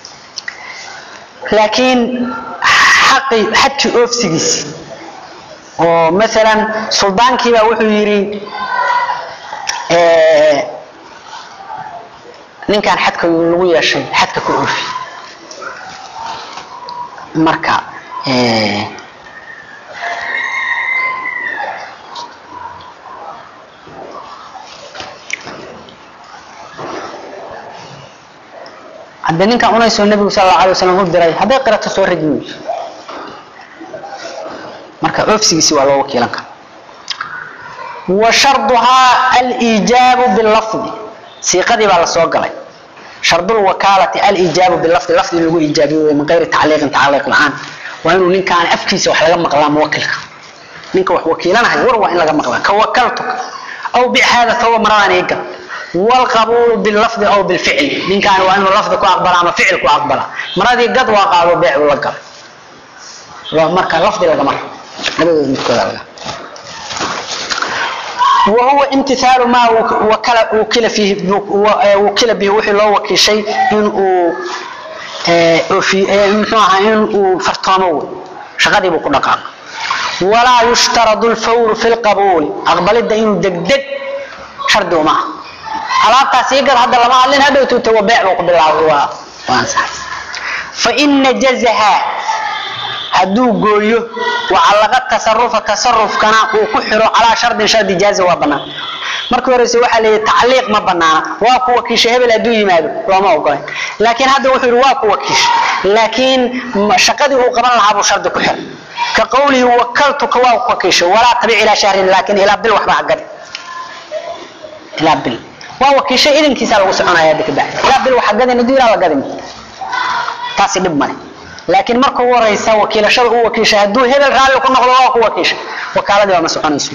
laakiin xaqi xadki oofsigiisi oo maalan suldaankiibaa wuxuu yidhi ninkan xadka lagu yeeshay xadka ku oofi marka hadde ninkan unaysoo nabigu sal allahu alay wasalam u diray hadday qirato soo rajmi weyso marka oofsigiisi waa loo wakiilan kara wa sharduhaa aliijaabu bilafdi siiqadii baa la soo galay shardul wakaalati alijaabu bilafdi lafdi lagu ijaabiyo wey min gayri tacliiqin tacliiq la-aan waa inuu ninkaan afkiisa wax laga maqlaa muwakilka ninka wax wakiilanahay war waa in laga maqlaa ka wakaltuka aw bic hada thawba maradaan iigal والقبول باللفظ او بالفعل من كان وانه لفظ كو اقبل اما فعل كو اقبل مرادي قد وقالوا بيع ولا قال لو مركا لفظ لغا مر لبدود متكود لغا وهو امتثال ما وكل وكل فيه وكل به وحي لو وكل شيء ان في مخها ان فرطانو شغدي بو كدقا ولا يشترط الفور في القبول اقبل الدين دقدق شرط ما alaabtaas ii gal hadda lama hadlin hadhow tuuta waa beec buu ku bilaabay waa waa ansaxay fa ina jazaha hadduu gooyo wacallaqa tasarufa tasarufkana uu ku xiro calaa shardin shardi jaaza waa bannaan markii horeyse waxaa la yidhi tacliiq ma banaana waa ku wakiisha hebel hadduu yimaado looma ogolayn laakiin hadda wuxuu yidhi waa ku wakiisha laakiin shaqadii uu qaban lahaa buu shardi ku xiray ka qowlihi wakaltuka waa ku wakiisha walaa tabic ilaa shahrin laakiin ilaa bil waxba ha gadi ilaa bil waa wakiisha idankiisa lagu soconaya hadda kabacdi ilaa bil waxa gadin hadduu ilaa la gadin taasi dhib male laakiin marka ugu horeysa wakiilashada u wakiisha hadduu hebel raalli ku noqdo waa ku wakiisha wakaaladii waa ma soconayso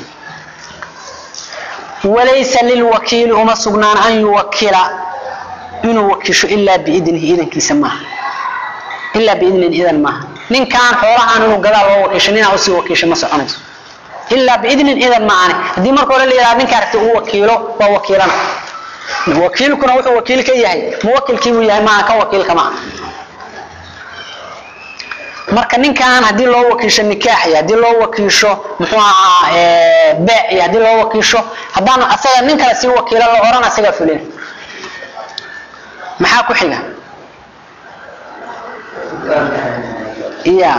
walaysa lilwakiili uma sugnaan an yuwakila inuu wakiisho ilaa biidnihi idankiisa maaha ilaa biidnin idan maaha ninkaan xoolahaan inuu gadaa loo wakiisho ninaa usii wakiisha ma soconayso ilaa biidnin idan maahane haddii marka hore la yidhaha ninka aragti uu wakiilo waa wakiilana wakiilkuna wuxuu wakiil ka yahay muwakilkiibuu yahay maaha kan wakiilka maaha marka ninkan haddii loo wakiisho nikaax iyo haddii loo wakiisho muxuu ahaa beec iyo haddii loo wakiisho haddaan asaga nin kale sii wakiilo la oran asaga fulin maxaa ku xiga ya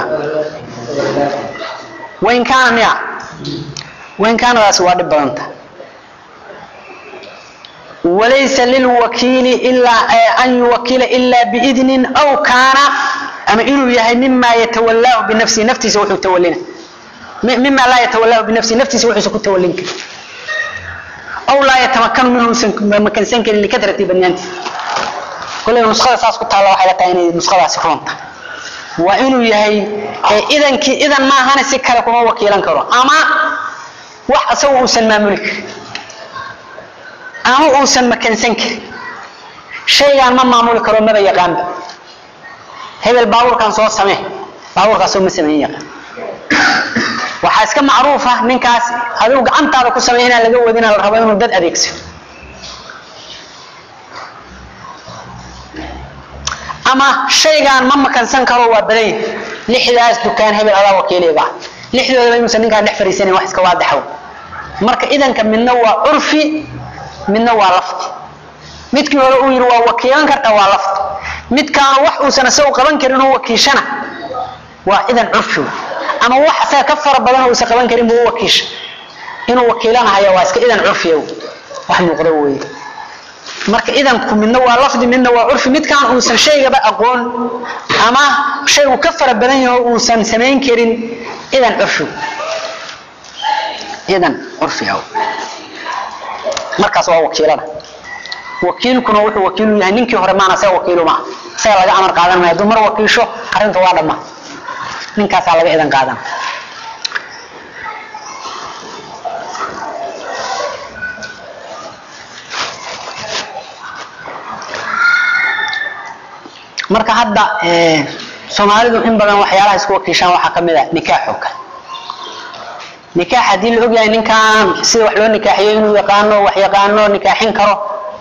wain kaana miya wain kaanadaasi waa dhib badanta walaysa lilwakiili ilaa an yuwakila ilaa biidnin aw kaana ama inuu yahay mima yatawalaahu binafsihi naftiisa wuxuu tawalina mima laa yatawalaahu binafsihi naftiisa wuxuusa ku tawalin karin aw laa yatamakanu minhu usan makansan karin likadrati badnaanti koley nuskhada saas ku taalla waxay la tahay inay nuskhadaasi runta waa inuu yahay idankii idan maahane si kale kuma wakiilan karo ama wax isagu uusan maamuli karin ama uusan makansan karin shaygaan ma maamuli karo maba yaqaanba hebel baabuurkan soo samee baabuurkaasoo ma samayn yaqaan waxaa iska macruufa ninkaas adigu gacantaada ku samey inaan laga wadina la rabo inuu dad adeegso ama shaygaan ma makansan karo waa badan yahay lixdaas dukaan hebel adaa wakiiliga ah lixdoodaba inuusan ninkaan dhex fariisanin wax iska waadaxo marka idanka midna waa curfi midna waa lafti midkii hore uu yidhi waa wakiilan karta waa lafti midkaanu wax uusan isagu qaban karin oo wakiishana waa idan curfi ama wax asaga ka fara badan oo uusan qaban karin buu u wakiisha inuu wakiilanahayo waa iska idan curfiya wax muuqda weeye marka idanku midna waa lafdi midna waa curfi midkaan uusan shaygaba aqoon ama shaygu ka fara badan yaho uusan samayn karin idan curfi idan curfiya markaas waa wakiilada wakiilkuna wuxuu wakiilu yahay ninkii hore maana isaga wakiilu maa isaga laga amar qaadan maayo hadduu mar wakiisho arrinta waa dhamma ninkaasaa laga idan qaadan marka hadda soomaalidu in badan waxyaalaha isku wakiishaan waxaa kamid a nikaax oo kale nikaax haddii la ogyahay ninkan sida wax loo nikaaxiyo inuu yaqaano wax yaqaano nikaaxin karo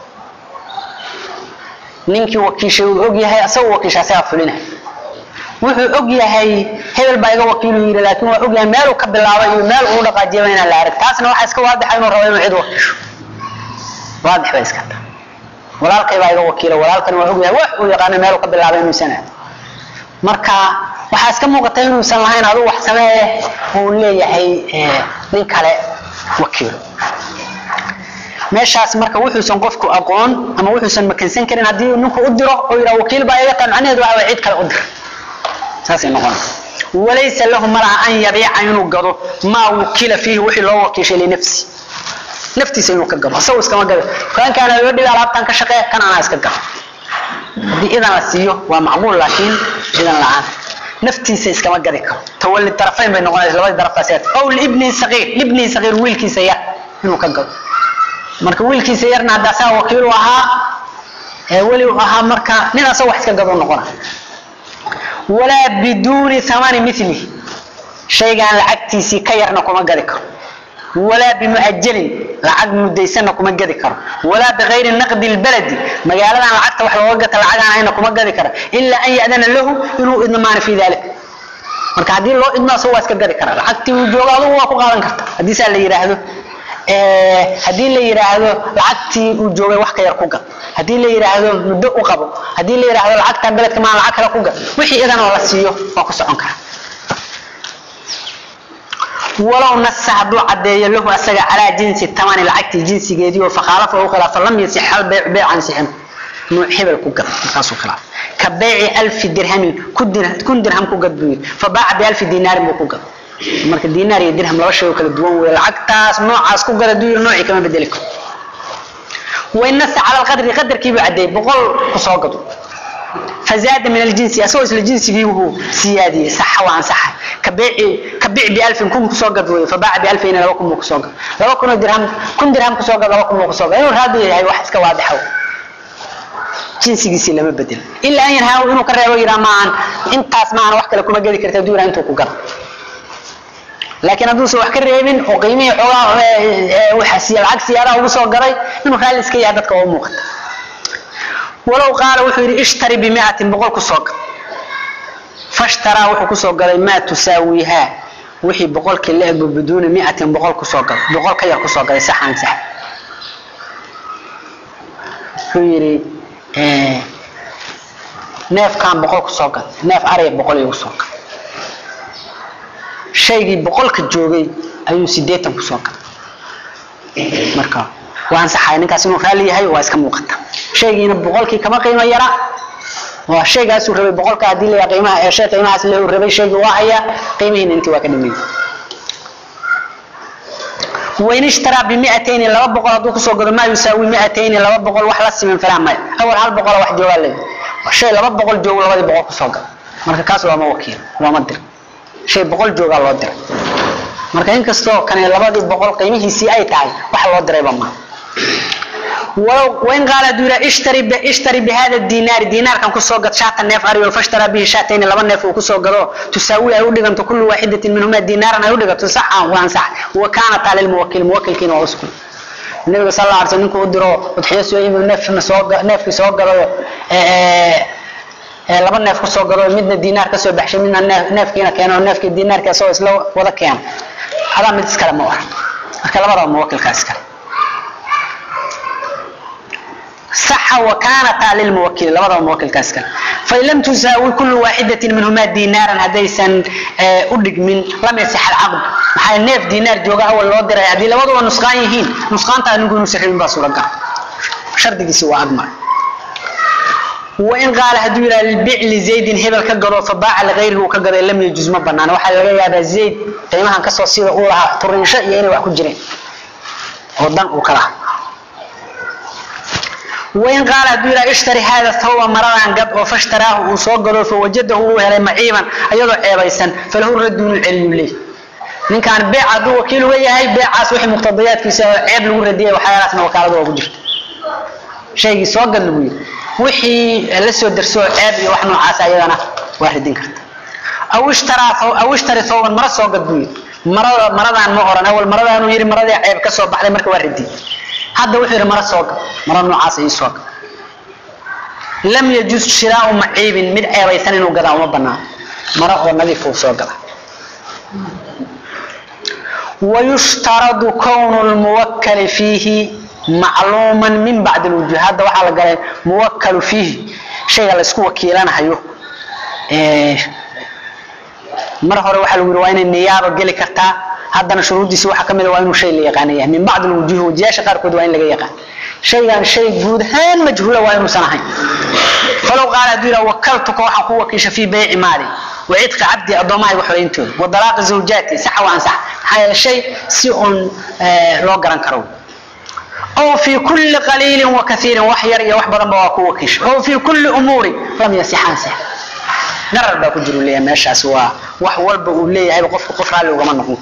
ninkii wakiishay uu og yahay asagoo wakiisha asagaa fulina wuxuu og yahay hebel baa iga wakiilu yidhi laakiin waa og yahay meeluu ka bilaabay iyo meel uu dhaqaajiyaba inaan la arag taasna waxaa iska waadixa inuu rabo inuu cid wakiisho waadix bay iska tahay walaalkay baa iga wakiila walaalkani waa og yahay wax uu yaqaano meeluu ka bilaabay inuusan aad marka waxaa iska muuqata inuusan lahayn aduu wax samee uu leeyahay nin kale wakiilo meeshaas marka wuxuusan qofku aqoon ama wuxuusan makansan karin haddii ninku u diro oo yidhaha wakiil baa iga tahay macnaheedu waxa way cid kale u dir saasay noqon walaysa lahu malaha an yabiica inuu gado maa wukila fiihi wixii loo wakiishay linafsi naftiisa inuu ka gado isagu iskama gado kaankaana loo dhibi alaabtan ka shaqee kan anaa iska gado haddii idan la siiyo waa macquul laakiin idan la-aan naftiisa iskama gadi karo tawali darafayn bay noqonaysa labadii daraftaas aw libni saqiir libni saqiir wiilkiisa yar inuu ka gado marka wiilkiisa yarna hadda asaga wakiilu ahaa ee weli u ahaa marka nin asaga wax iska gado noqona walaa biduuni thamani milihi shaygaan lacagtiisii ka yarna kuma gadi karo walaa bimuajalin lacag mudaysanna kuma gadi karo walaa bikayri naqdi lbaladi magaaladan lacagta wax looga gata lacagaan hayna kuma gadi kara ilaa an ya'dana lahu inuu idmaano fi dalik marka haddii loo idmo asaga waa iska gadi kara lacagtii uu joogo adugu waa ku qaadan karta haddii saa la yidhaahdo haddii la yidhaahdo lacagtii uu joogay wax ka yar ku gad haddii la yidhaahdo muddo u qabo haddii la yidhaahdo lacagtan beledka maan lacag kale ku gad wixii idan oo la siiyo waa ku socon kara walow nasa hadduu cadeeyo lahu asaga calaa jinsi tamani lacagtii jinsigeedii oo fakhaalafa u khilaafa lam yasix hal beyc beycan sixin nuuc hebel ku gad markaasuu khilaaf ka beyci alfi dirhamin kun dirham ku gad buu yidhi fa baaca bialfi dinaarin buu ku gad marka dinaar iyo dirham laba shay oo kala duwan weeye lacagtaas noocaas ku gad hadduu yidhi noocii kama bedeli karo wain nasa cala alqadri qadarkiibuu cadeeyey boqol ku soo gado فزاد من الجنس اسو اسل جنسي هو سيادي صح وان صح كبيع كبيع ب 1000 كن كسو غد فباع ب 2000 لو كن كسو غد لو كن درهم كن درهم كسو غد لو كن كسو غد انه هذا هي واحد اسك واضح jinsigiisii lama bedel ilaa an yarhaa inuu ka reebo yiraa maahan intaas maahan wax kale kuma gedi karta duura intuu ku gado laakiin hadduusan wax ka reebin oo qiimihii xoogaa waxa siya lacag siyaadaha ugu soo gaday inuu raalli iska yahay dadka oo muuqata walow qaala wuxuu yidhi ishtari bimiatin boqol ku soo gad fashtaraa wuxuu kusoo gaday maa tusaawiihaa wixii boqolkii la ego biduuni miatin boqol kusoo gado boqol ka yar kusoo gaday saxan sax wuxuu yidhi neefkan boqol kusoo gad neef ariya boqol igu soo gad shaygii boqolka joogay ayuu sideetan kusoo gaday marka waa ansaxaya ninkaas inuu raalli yahay waa iska muuqata shaygiina boqolkii kama qiimo yara waa shaygaasuu rabay boqolka haddii la qiimaha ee shay qiimahaas le rabay shaygii waa haya qiimihiina intii waa ka dhimay wain ishtaraa bimiatayni laba boqol hadduu kusoo gado maa yusaawi miatayni laba boqol wax la siman falaa maya awal hal boqola wax joogaa leeyahay shay laba boqol joogo labadii boqol kusoo gado marka kaas waama wakiil waama dir shay boqol joogaa loo diray marka inkastoo kane labadii boqol qiimihiisii ay tahay wax loo dirayba maaha ولو وين قال دورا اشتري ب... اشتري بهذا الدينار دينار كان كسو قد شاتا نيف اريو فاشترى به شاتين لبا نيف وكسو قدو تساوي اي ودغنت كل واحده منهما دينارا اي ودغت صح وان صح وكانت على الموكل موكل كين واسكن النبي صلى الله عليه وسلم كو درو وتحيس يي نيف سو نيف سو قدو ee laba neef ku soo galo midna diinaar ka soo baxshay midna neefkiina keeno neefkii diinaarka soo isla wada keen hada mid iskala ma wax marka labada muwakkilkaas kale صح وكانت للموكل لبدا موكل كاسكا فإن لم تساوي كل واحدة منهما دينارا هديسا أدق من لم يصح العقد maxay neef diinaar jooga awal loo diray haddii labaduba nusqaan yihiin nusqaanta anigu inuu saxiibin baa suuragal shardigiisi waa agmar وإن قال هدو إلى البيع لزيد هبل كقضوا فباع لغيره وكقضى لم يجوز ما بنانا وحال لغا يابا زيد قيمها كسو سيدا أولها طرين شيء يعني وحكو جرين ودن وكلا وإن قال هدو إلى اشتري هذا الثوب مرضا قد وفاشتراه وصوقه فوجده هو هلي معيبا أيضا عيبايسا فله الرد من العلم ليه من كان بيع عدو وكيل ويهي بيع عاس وحي مقتضيات كيسا عيب لغو رديه وحيالاتنا وكالده وكجرت شيء سوق لغو wixii la soo darso ceeb iyo wax noocaas ayadana waa ridin karta aw ishtara aw ishtari thawban mara soo gadbuy marada maradan ma oran awal maradan uu yiri marada ceeb ka soo baxday marka waa ridin hadda wuxuu yiri mara soo gad mara noocaas ay soo gad lam yajuz shiraa'u ma'ibin mid ceebaysan inuu gadaa uma banaan mara oo nadiif uu soo gada ويشترط كون الموكل فيه معلوما من بعد الوجوه هذا وحا لغاي موكل فيه شيء لا اسكو وكيلانayo ee mar hore waxa lagu yiraahdaa in niyaabo gali karta hadana shuruudiisa waxa kamid ah waa inuu shay la yaqaanay min bacd alwujuh wajiyasha qaar kood waa in laga yaqaan shaygan shay guud ahaan majhuula waa inuu sanahay falaw qaala dira wakaltuka waxa ku wakiisha fi bay'i mali وعتق عبدي أضمائي وحرينتون وطلاق زوجاتي صح وعن صح هذا الشيء سيء لو قرن كرو أو في كل قليل وكثير وحير يا وحبا بواكو وكش أو في كل أمور لم يسحان سح نرى باكو جرو لي ماشا سوا وحوال بقول لي هاي قف قف على وغمان نقولك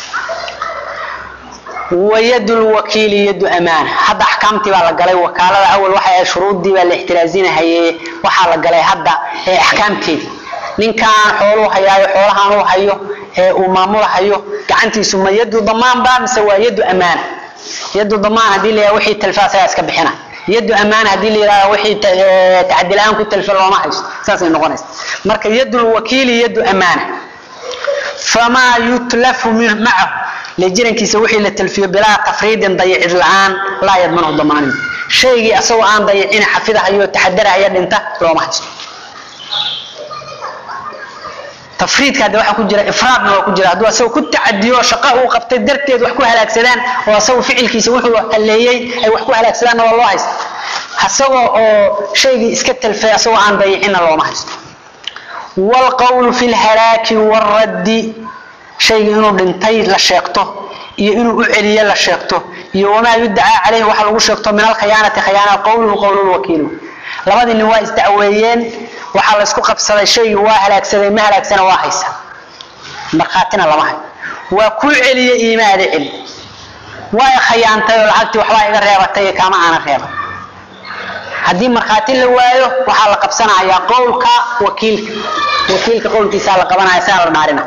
ويد الوكيل يد أمانة هذا أحكامتي على قلي وكالة أول واحد شروط دي والاحترازين هي وحال قلي هذا أحكامتي ninkaan xooluhu hayaayo xoolahaan uu hayo ee uu maamulahayo gacantiisu ma yadu damaan baa mise waa yadu amaan yadu damaan haddii la yidhaha wixii talfaasayaa iska bixina yadu amaan haddii la yidhaha wixii tacadi la-aan ku talfa looma haysto saasay noqonaysa marka yadu lwakiili yadu amaana famaa yutlafu macahu lejirankiisa wixii la talfiyo bilaa tafriidin dayicid la-aan laa yadmanahu damaanin shaygii asagoo aan dayicina xafidahayo taxadarahaya dhinta looma haysto tafriidka hadda waxaa ku jira ifraadna waa ku jira hadduu asagoo ku tacadiyo shaqa uu qabtay darteed wax ku halaagsadaan oo asagu ficilkiisa wuxuu haleeyey ay wax ku halaagsadaanna waa loo haysta asagoo oo shaygii iska talfay asagoo aan dayicinna looma haysto waalqawlu fi lhalaaki waaraddi shaygii inuu dhintay la sheegto iyo inuu u celiye la sheegto iyo wamaa yudacaa caleyhi waxa lagu sheegto min alkhiyaanati khiyaana qowluhu qowlulwakiilu labadii nin waa isdacweeyeen waxaa laysku qabsaday shaygii waa halaagsaday ma halaagsana waa haysa markhaatina lama hayo waa kuu celiye iimaada celi waa i khayaantay oo lacagtii waxbaa iga reebatay kaama aana reeban haddii markhaati la waayo waxaa la qabsanayaa qowlka wakiilka wakiilka qowlkiisaa la qabanaya saa la dhaarina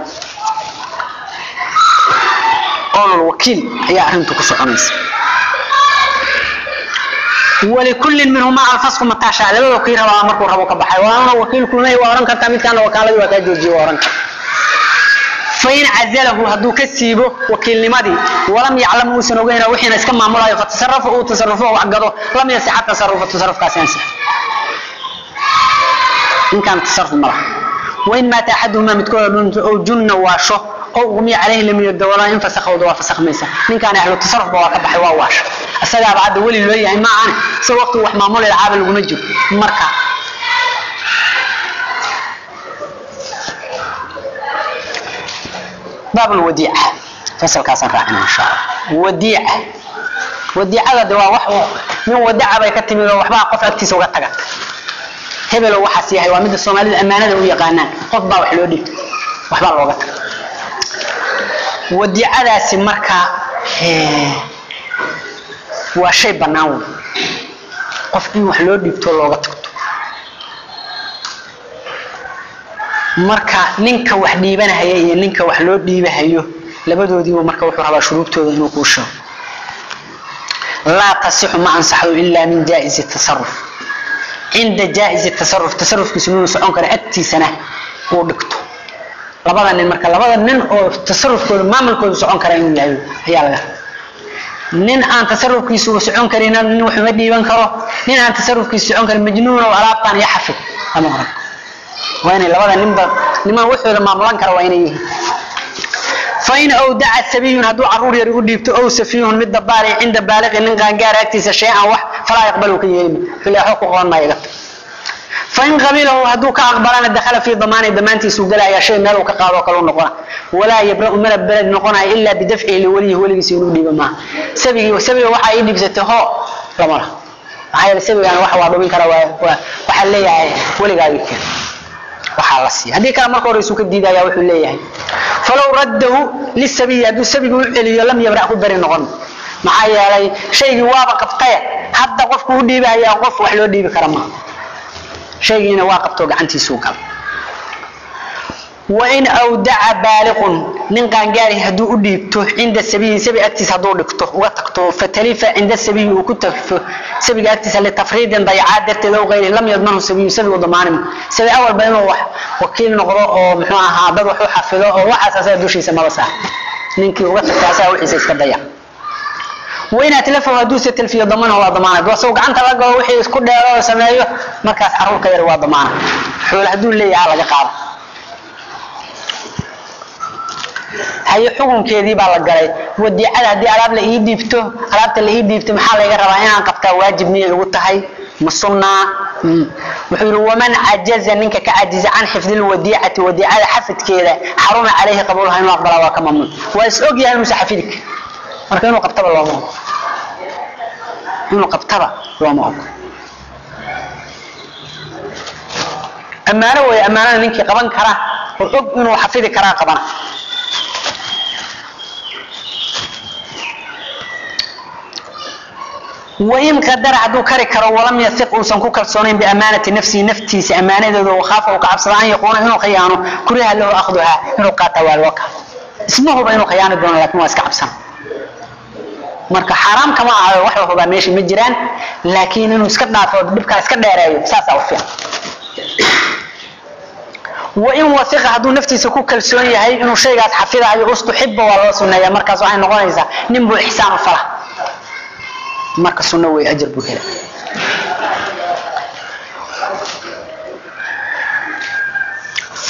qowlulwakiil ayaa arrintu ku soconaysa ولكل منهما الفسق متى شاء لبدا كي ربا markuu rabo ka baxay waana wakiilku leey waa oran kartaa midkaan wakaaladu waa ka joojiyo oran fain cazalahu haduu ka siibo wakiilnimadii walam yaclam uusan ogeyn wixiina iska maamulayo fatasarafa uu tasarufo wax gado lam yasixa tasarufa tasarufkaasi ansix in kaan tasaruf ma laha wain maata axaduhuma midkood oo junna waasho oo umiya calayhi lam yadawala in fasakhawda waa fasakmaysa ninkaan ahlu tasarufba waa ka baxay waa waasho asagaaba hadda weli loo yahay ma ahane isagoo waqti wax maamuli lacaaba laguma jiro marka baab lwadiica fasalkaasaan raacina insha allah wadiica wadiicada de waa wax nin wadaca bay ka timid oo waxbaa qof agtiisa uga taga hebelo waxaas yahay waa midda soomaalida ammaanada u yaqaanaan qof baa wax loo dhib waxbaa looga taga wadiicadaasi marka waa shay bannaan wey qof in wax loo dhiibto looga tagto marka ninka wax dhiibanahaya iyo ninka wax loo dhiibahayo labadoodiibu marka wuxuu rabaa shuruubtooda inuu kuu sheego laa tasixu ma ansaxdo ilaa min jaa'izi tasaruf cinda jaa'izi tasaruf tasarufkiisu inuu socon karo agtiisana uu dhigto labada nin marka labada nin oo tasarufkooda maamulkooda socon kara inuu yahay ayaa laga rabaa nin aan tasarufkiisu socon karin nin waxuma dhiiban karo nin aan tasarufkiisu socon karin majnuun oo alaabtan iyo xafid lama oran waa inay labada ninba niman waxooda maamulan kara waa inay yihiin fain awdaca sabiyun hadduu caruur yari u dhiibto ow safiyun mid dabaari cinda baaliqi nin qaangaara agtiisa shay-an wax falaa yaqbalu ka yeelima fileexo ku qoon maayo igata fain qabilahu hadduu ka aqbalana dakhala fii damaani damaantiisuu galaya shay meel uu ka qaado kale u noqona walaa yabra'u mana beled noqonaya ilaa bidafcihi liwalihi weligiisa inuu dhiibo maaha sabigii sabiga waxaa ii dhiibsatay hoo lama laha maxaa yeele sabigaan wax waa dhubin kara waa waa waxaa leeyahay weligaagii keen waxaa la siiya haddii kale marka hore isuu ka diidaya wuxuu leeyahay falow raddahu lisabiyi hadduu sabigu u celiyo lam yabra ku beri noqon maxaa yeelay shaygii waaba qabtaye hadda qofku u dhiibahayaa qof wax loo dhiibi kara maaha shaygiina waa qabtoo gacantiisuu gala wain awdaca baaliqun nin qaangaari hadduu u dhiibto cinda sabiyi sabi agtiisa hadduu dhigto uga tagto fatalifa cinda sabiyi uu ku tagfo sabiga agtiisa litafriidin dayacaad darteed ow gayri lam yadmanhu sabiyu sabigu damaanim sabi awalba inuu wax wakiil noqdo oo muxuu ahaa dad wax u xafido oo waxaas asaga dushiisa maba saar ninkii uga tagta asaga wixiisa iska dayac wain atlafahu hadduuse talfiyo damanahu waa damaanad wasoo gacanta la galo wixii isku dheero oo sameeyo markaas caruurka yar waa damaana xoole hadduu leeyaha laga qaado haye xukunkeedii baa la galay wadiicada haddii alaab la ii dhiibto alaabta la ii dhiibto maxaa layga rabaa inaan qabtaa waajib miyay ugu tahay ma sunnaa wuxuu yidhi waman cajaza ninka ka cajiza can xifdi lwadiicati wadiicada xafidkeeda xaruma calayhi qabuulaha inuu aqbalaa waa ka mamnuuc waa is og yahay inuusa xafidi kar marka inuu qabtaba looma ogo inuu qabtaba looma ogo ammaano weeye ammaanada ninkii qaban kara oo og inuu xafidi karaa qabana wain qadara hadduu kari karo walam yaiq uusan ku kalsoonayn biamaanati nafsihi naftiisa ammaanadeeda wakaafa uu ka cabsada an yaquuna inuu khiyaano kuriha lahu akhduhaa inuu qaata waa loo kala isma huba inuu khiyaani doono lakin waa iska cabsan marka xaaraam kama ahayo wax la hubaa meesha ma jiraan laakiin inuu iska dhaafo dhibkaa iska dheereeyo saasaa u fiican wain waiqa hadduu naftiisa ku kalsoon yahay inuu shaygaas xafidayo ustuxiba waa loo suneeya markaas waxay noqonaysaa nin buu ixsaan u fala marka sunno wey ajar buu hela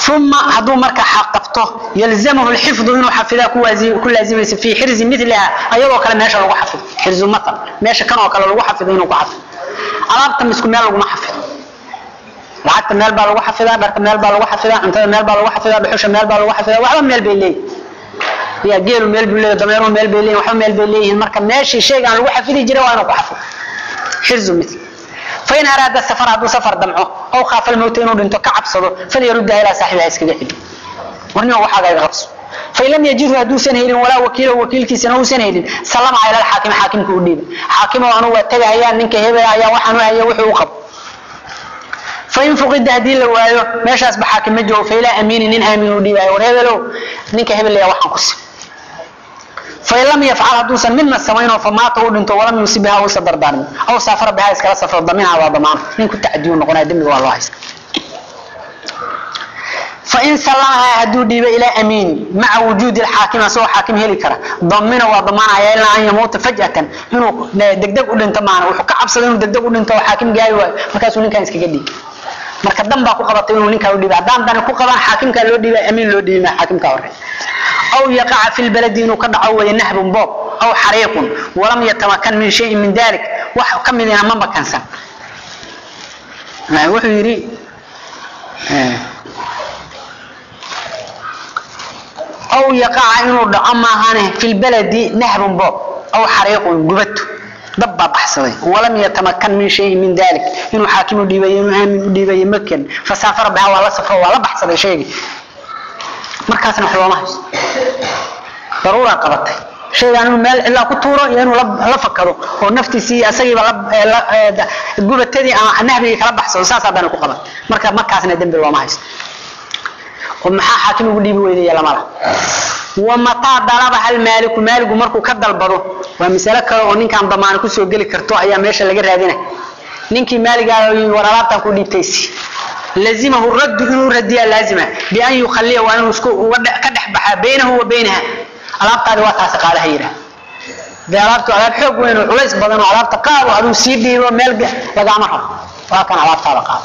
uma hadduu marka qabto yalzamahu lxifdu inuu xafidaa ku laazimaysa fii xirzi miliha ayagoo kale meesha lagu xafido xirzu matal meesha kan oo kale lagu xafido inuu ku xafido alaabta misku meel laguma xafido lacagta meel baa lagu xafidaa dharka meel baa lagu xafidaa cuntada meel baa lagu xafidaa dhuxusha meel baa lagu xafidaa waxba meel bay leeyihin ya geelu meel buu leeyahay dameeruhu meel bay leeyihin waxba meel bay leeyihiin marka meeshii shaygaan lagu xafidi jiray waa inuu ku xafido xirzu mitl fain araada safar hadduu safar damco aw khaafa almowta inuu dhinto ka cabsado falyaruddaha ilaa saaxibiha iskaga celi warnima waxaaga iga qabso fain lam yajidhu hadduusan helin walaa wakiilo wakiilkiisana uusan helin sallama ila alxaakim xaakimka u dhiiba xaakimo anu waa tegahayaan ninka hebel ayaa waxaan u haya wuxuu u qabo fain fuqida haddii la waayo meeshaasba xaakim ma joogo failaa amiini nin aamin u dhiibayo war hebelow ninka hebel ayaa waxaan ku si fain lam yafcal hadduusan midna samaynoo famaata uu dhinto walam yuusib biha uusa dardaarmin aw saafara biha iskala safro daminaha waa damaana nin ku tacadiyu noqonaya dembiga waa loo haysta fain sallamahaa hadduu dhiibo ilaa amiini maca wujuudi alxaakim asagoo xaakim heli kara damina waa damaanaya ilaa an yamuuta faj'atan inuu degdeg u dhinto maana wuxuu ka cabsada inuu degdeg u dhinto oo xaakim gaari waayo markaasuu ninkan iskaga dhiibi marka dan baa ku qabatay inuu ninkaa u dhiiba haddaan dani ku qabaan xaakimkaa loo dhiiba amiin loo dhiibi maa xaakimka hore aw yaqaca fi lbaladi inuu ka dhaco weeye nahbun boob aw xariiqun walam yatamakan min shayin min dalik wax ka midina ma makansan wuxuu yidhi aw yaqaca inuu dhaco maahane fi lbaladi nahbun boob aw xariiqun gubato dab baa baxsaday walam yatamakan min shayin min dalik inuu xaakim u dhiibayo inuu aamin u dhiibayo makan fasaafara biha waa la safro waa la baxsaday shaygii markaasna wax looma haysto daruuraa qabatay shaygaan inuu meel cilaa ku tuuro iyo inuu la fakado oo naftiisii asagiiba gubatadii ama nahbigii kala baxsado saasaa dani ku qaban marka markaasna dembi looma haysto oo maxaa xaakim ugu dhiibi weydaya lamala wamataa dalabaha almaaliku maaligu markuu ka dalbado waa masalo kale oo ninkaan damaano kusoo geli karto ayaa meesha laga raadina ninkii maaligaa war alaabtaan ku dhiibtaysi lazimahu raddu inuu radiyaa laazima bian yukhaliya waa inuu isku ka dhex baxaa baynahu wa baynaha alaabtaadi waa taasi qaadaha yidhaah dee alaabtu alaab xoog weyn oo culays badan oo alaabta qaado aduu sii dhiibo meel lagaama rabo waa kan alaabtaada qaado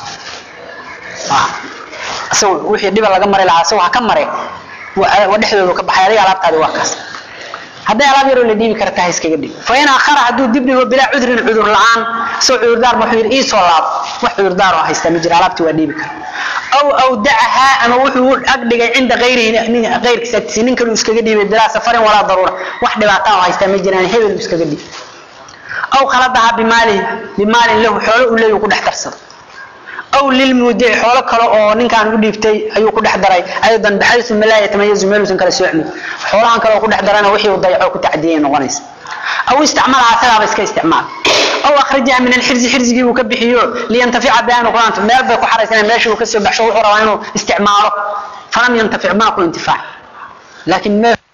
isagu wixii dhiba laga mari lahaa isagu ha ka mare wa dhexdoodu ka baxay adiga alaabtaadi waa kaas hadday alaab yaroo la dhiibi karta ha iskaga dhig fa in akhara hadduu dib dhigo bilaa cudrin cudur la-aan isagoo cudurdaar wuxuu yidhi iisoo laabo wax cudurdaar oo haystaa ma jira alaabtii waa dhiibi kara aw awdacahaa ama wuxuu ag dhigay cinda ayrihi ayrkiisa agtiisa nin kalu iskaga dhiibay bilaa safarin walaa daruura wax dhibaataa oo haystaa ma jiraan hebel iskaga dhiib aw khaladahaa bimaalihi bimaalin lahu xoolo uu leeyahu ku dhex darsado aw lilmuudici xoolo kale oo ninkaan u dhiibtay ayuu ku dhex daray aydan baxaysu malaa yatamayazu meeluusan kala soocmin xoolahan kale oo ku dhex darana wixii uu dayacoo ku tacdiyay noqonaysa aw isticmalaha asagaaba iska isticmaal aw akhrajaha min alxirzi xirzigii uu ka bixiyo liyantafica bianu quraanta meel bay ku xaraysana meeshii uu kasoo baxsho wuxuu rabaa inuu isticmaalo falam yantafic maa ku intifaac laakiin meel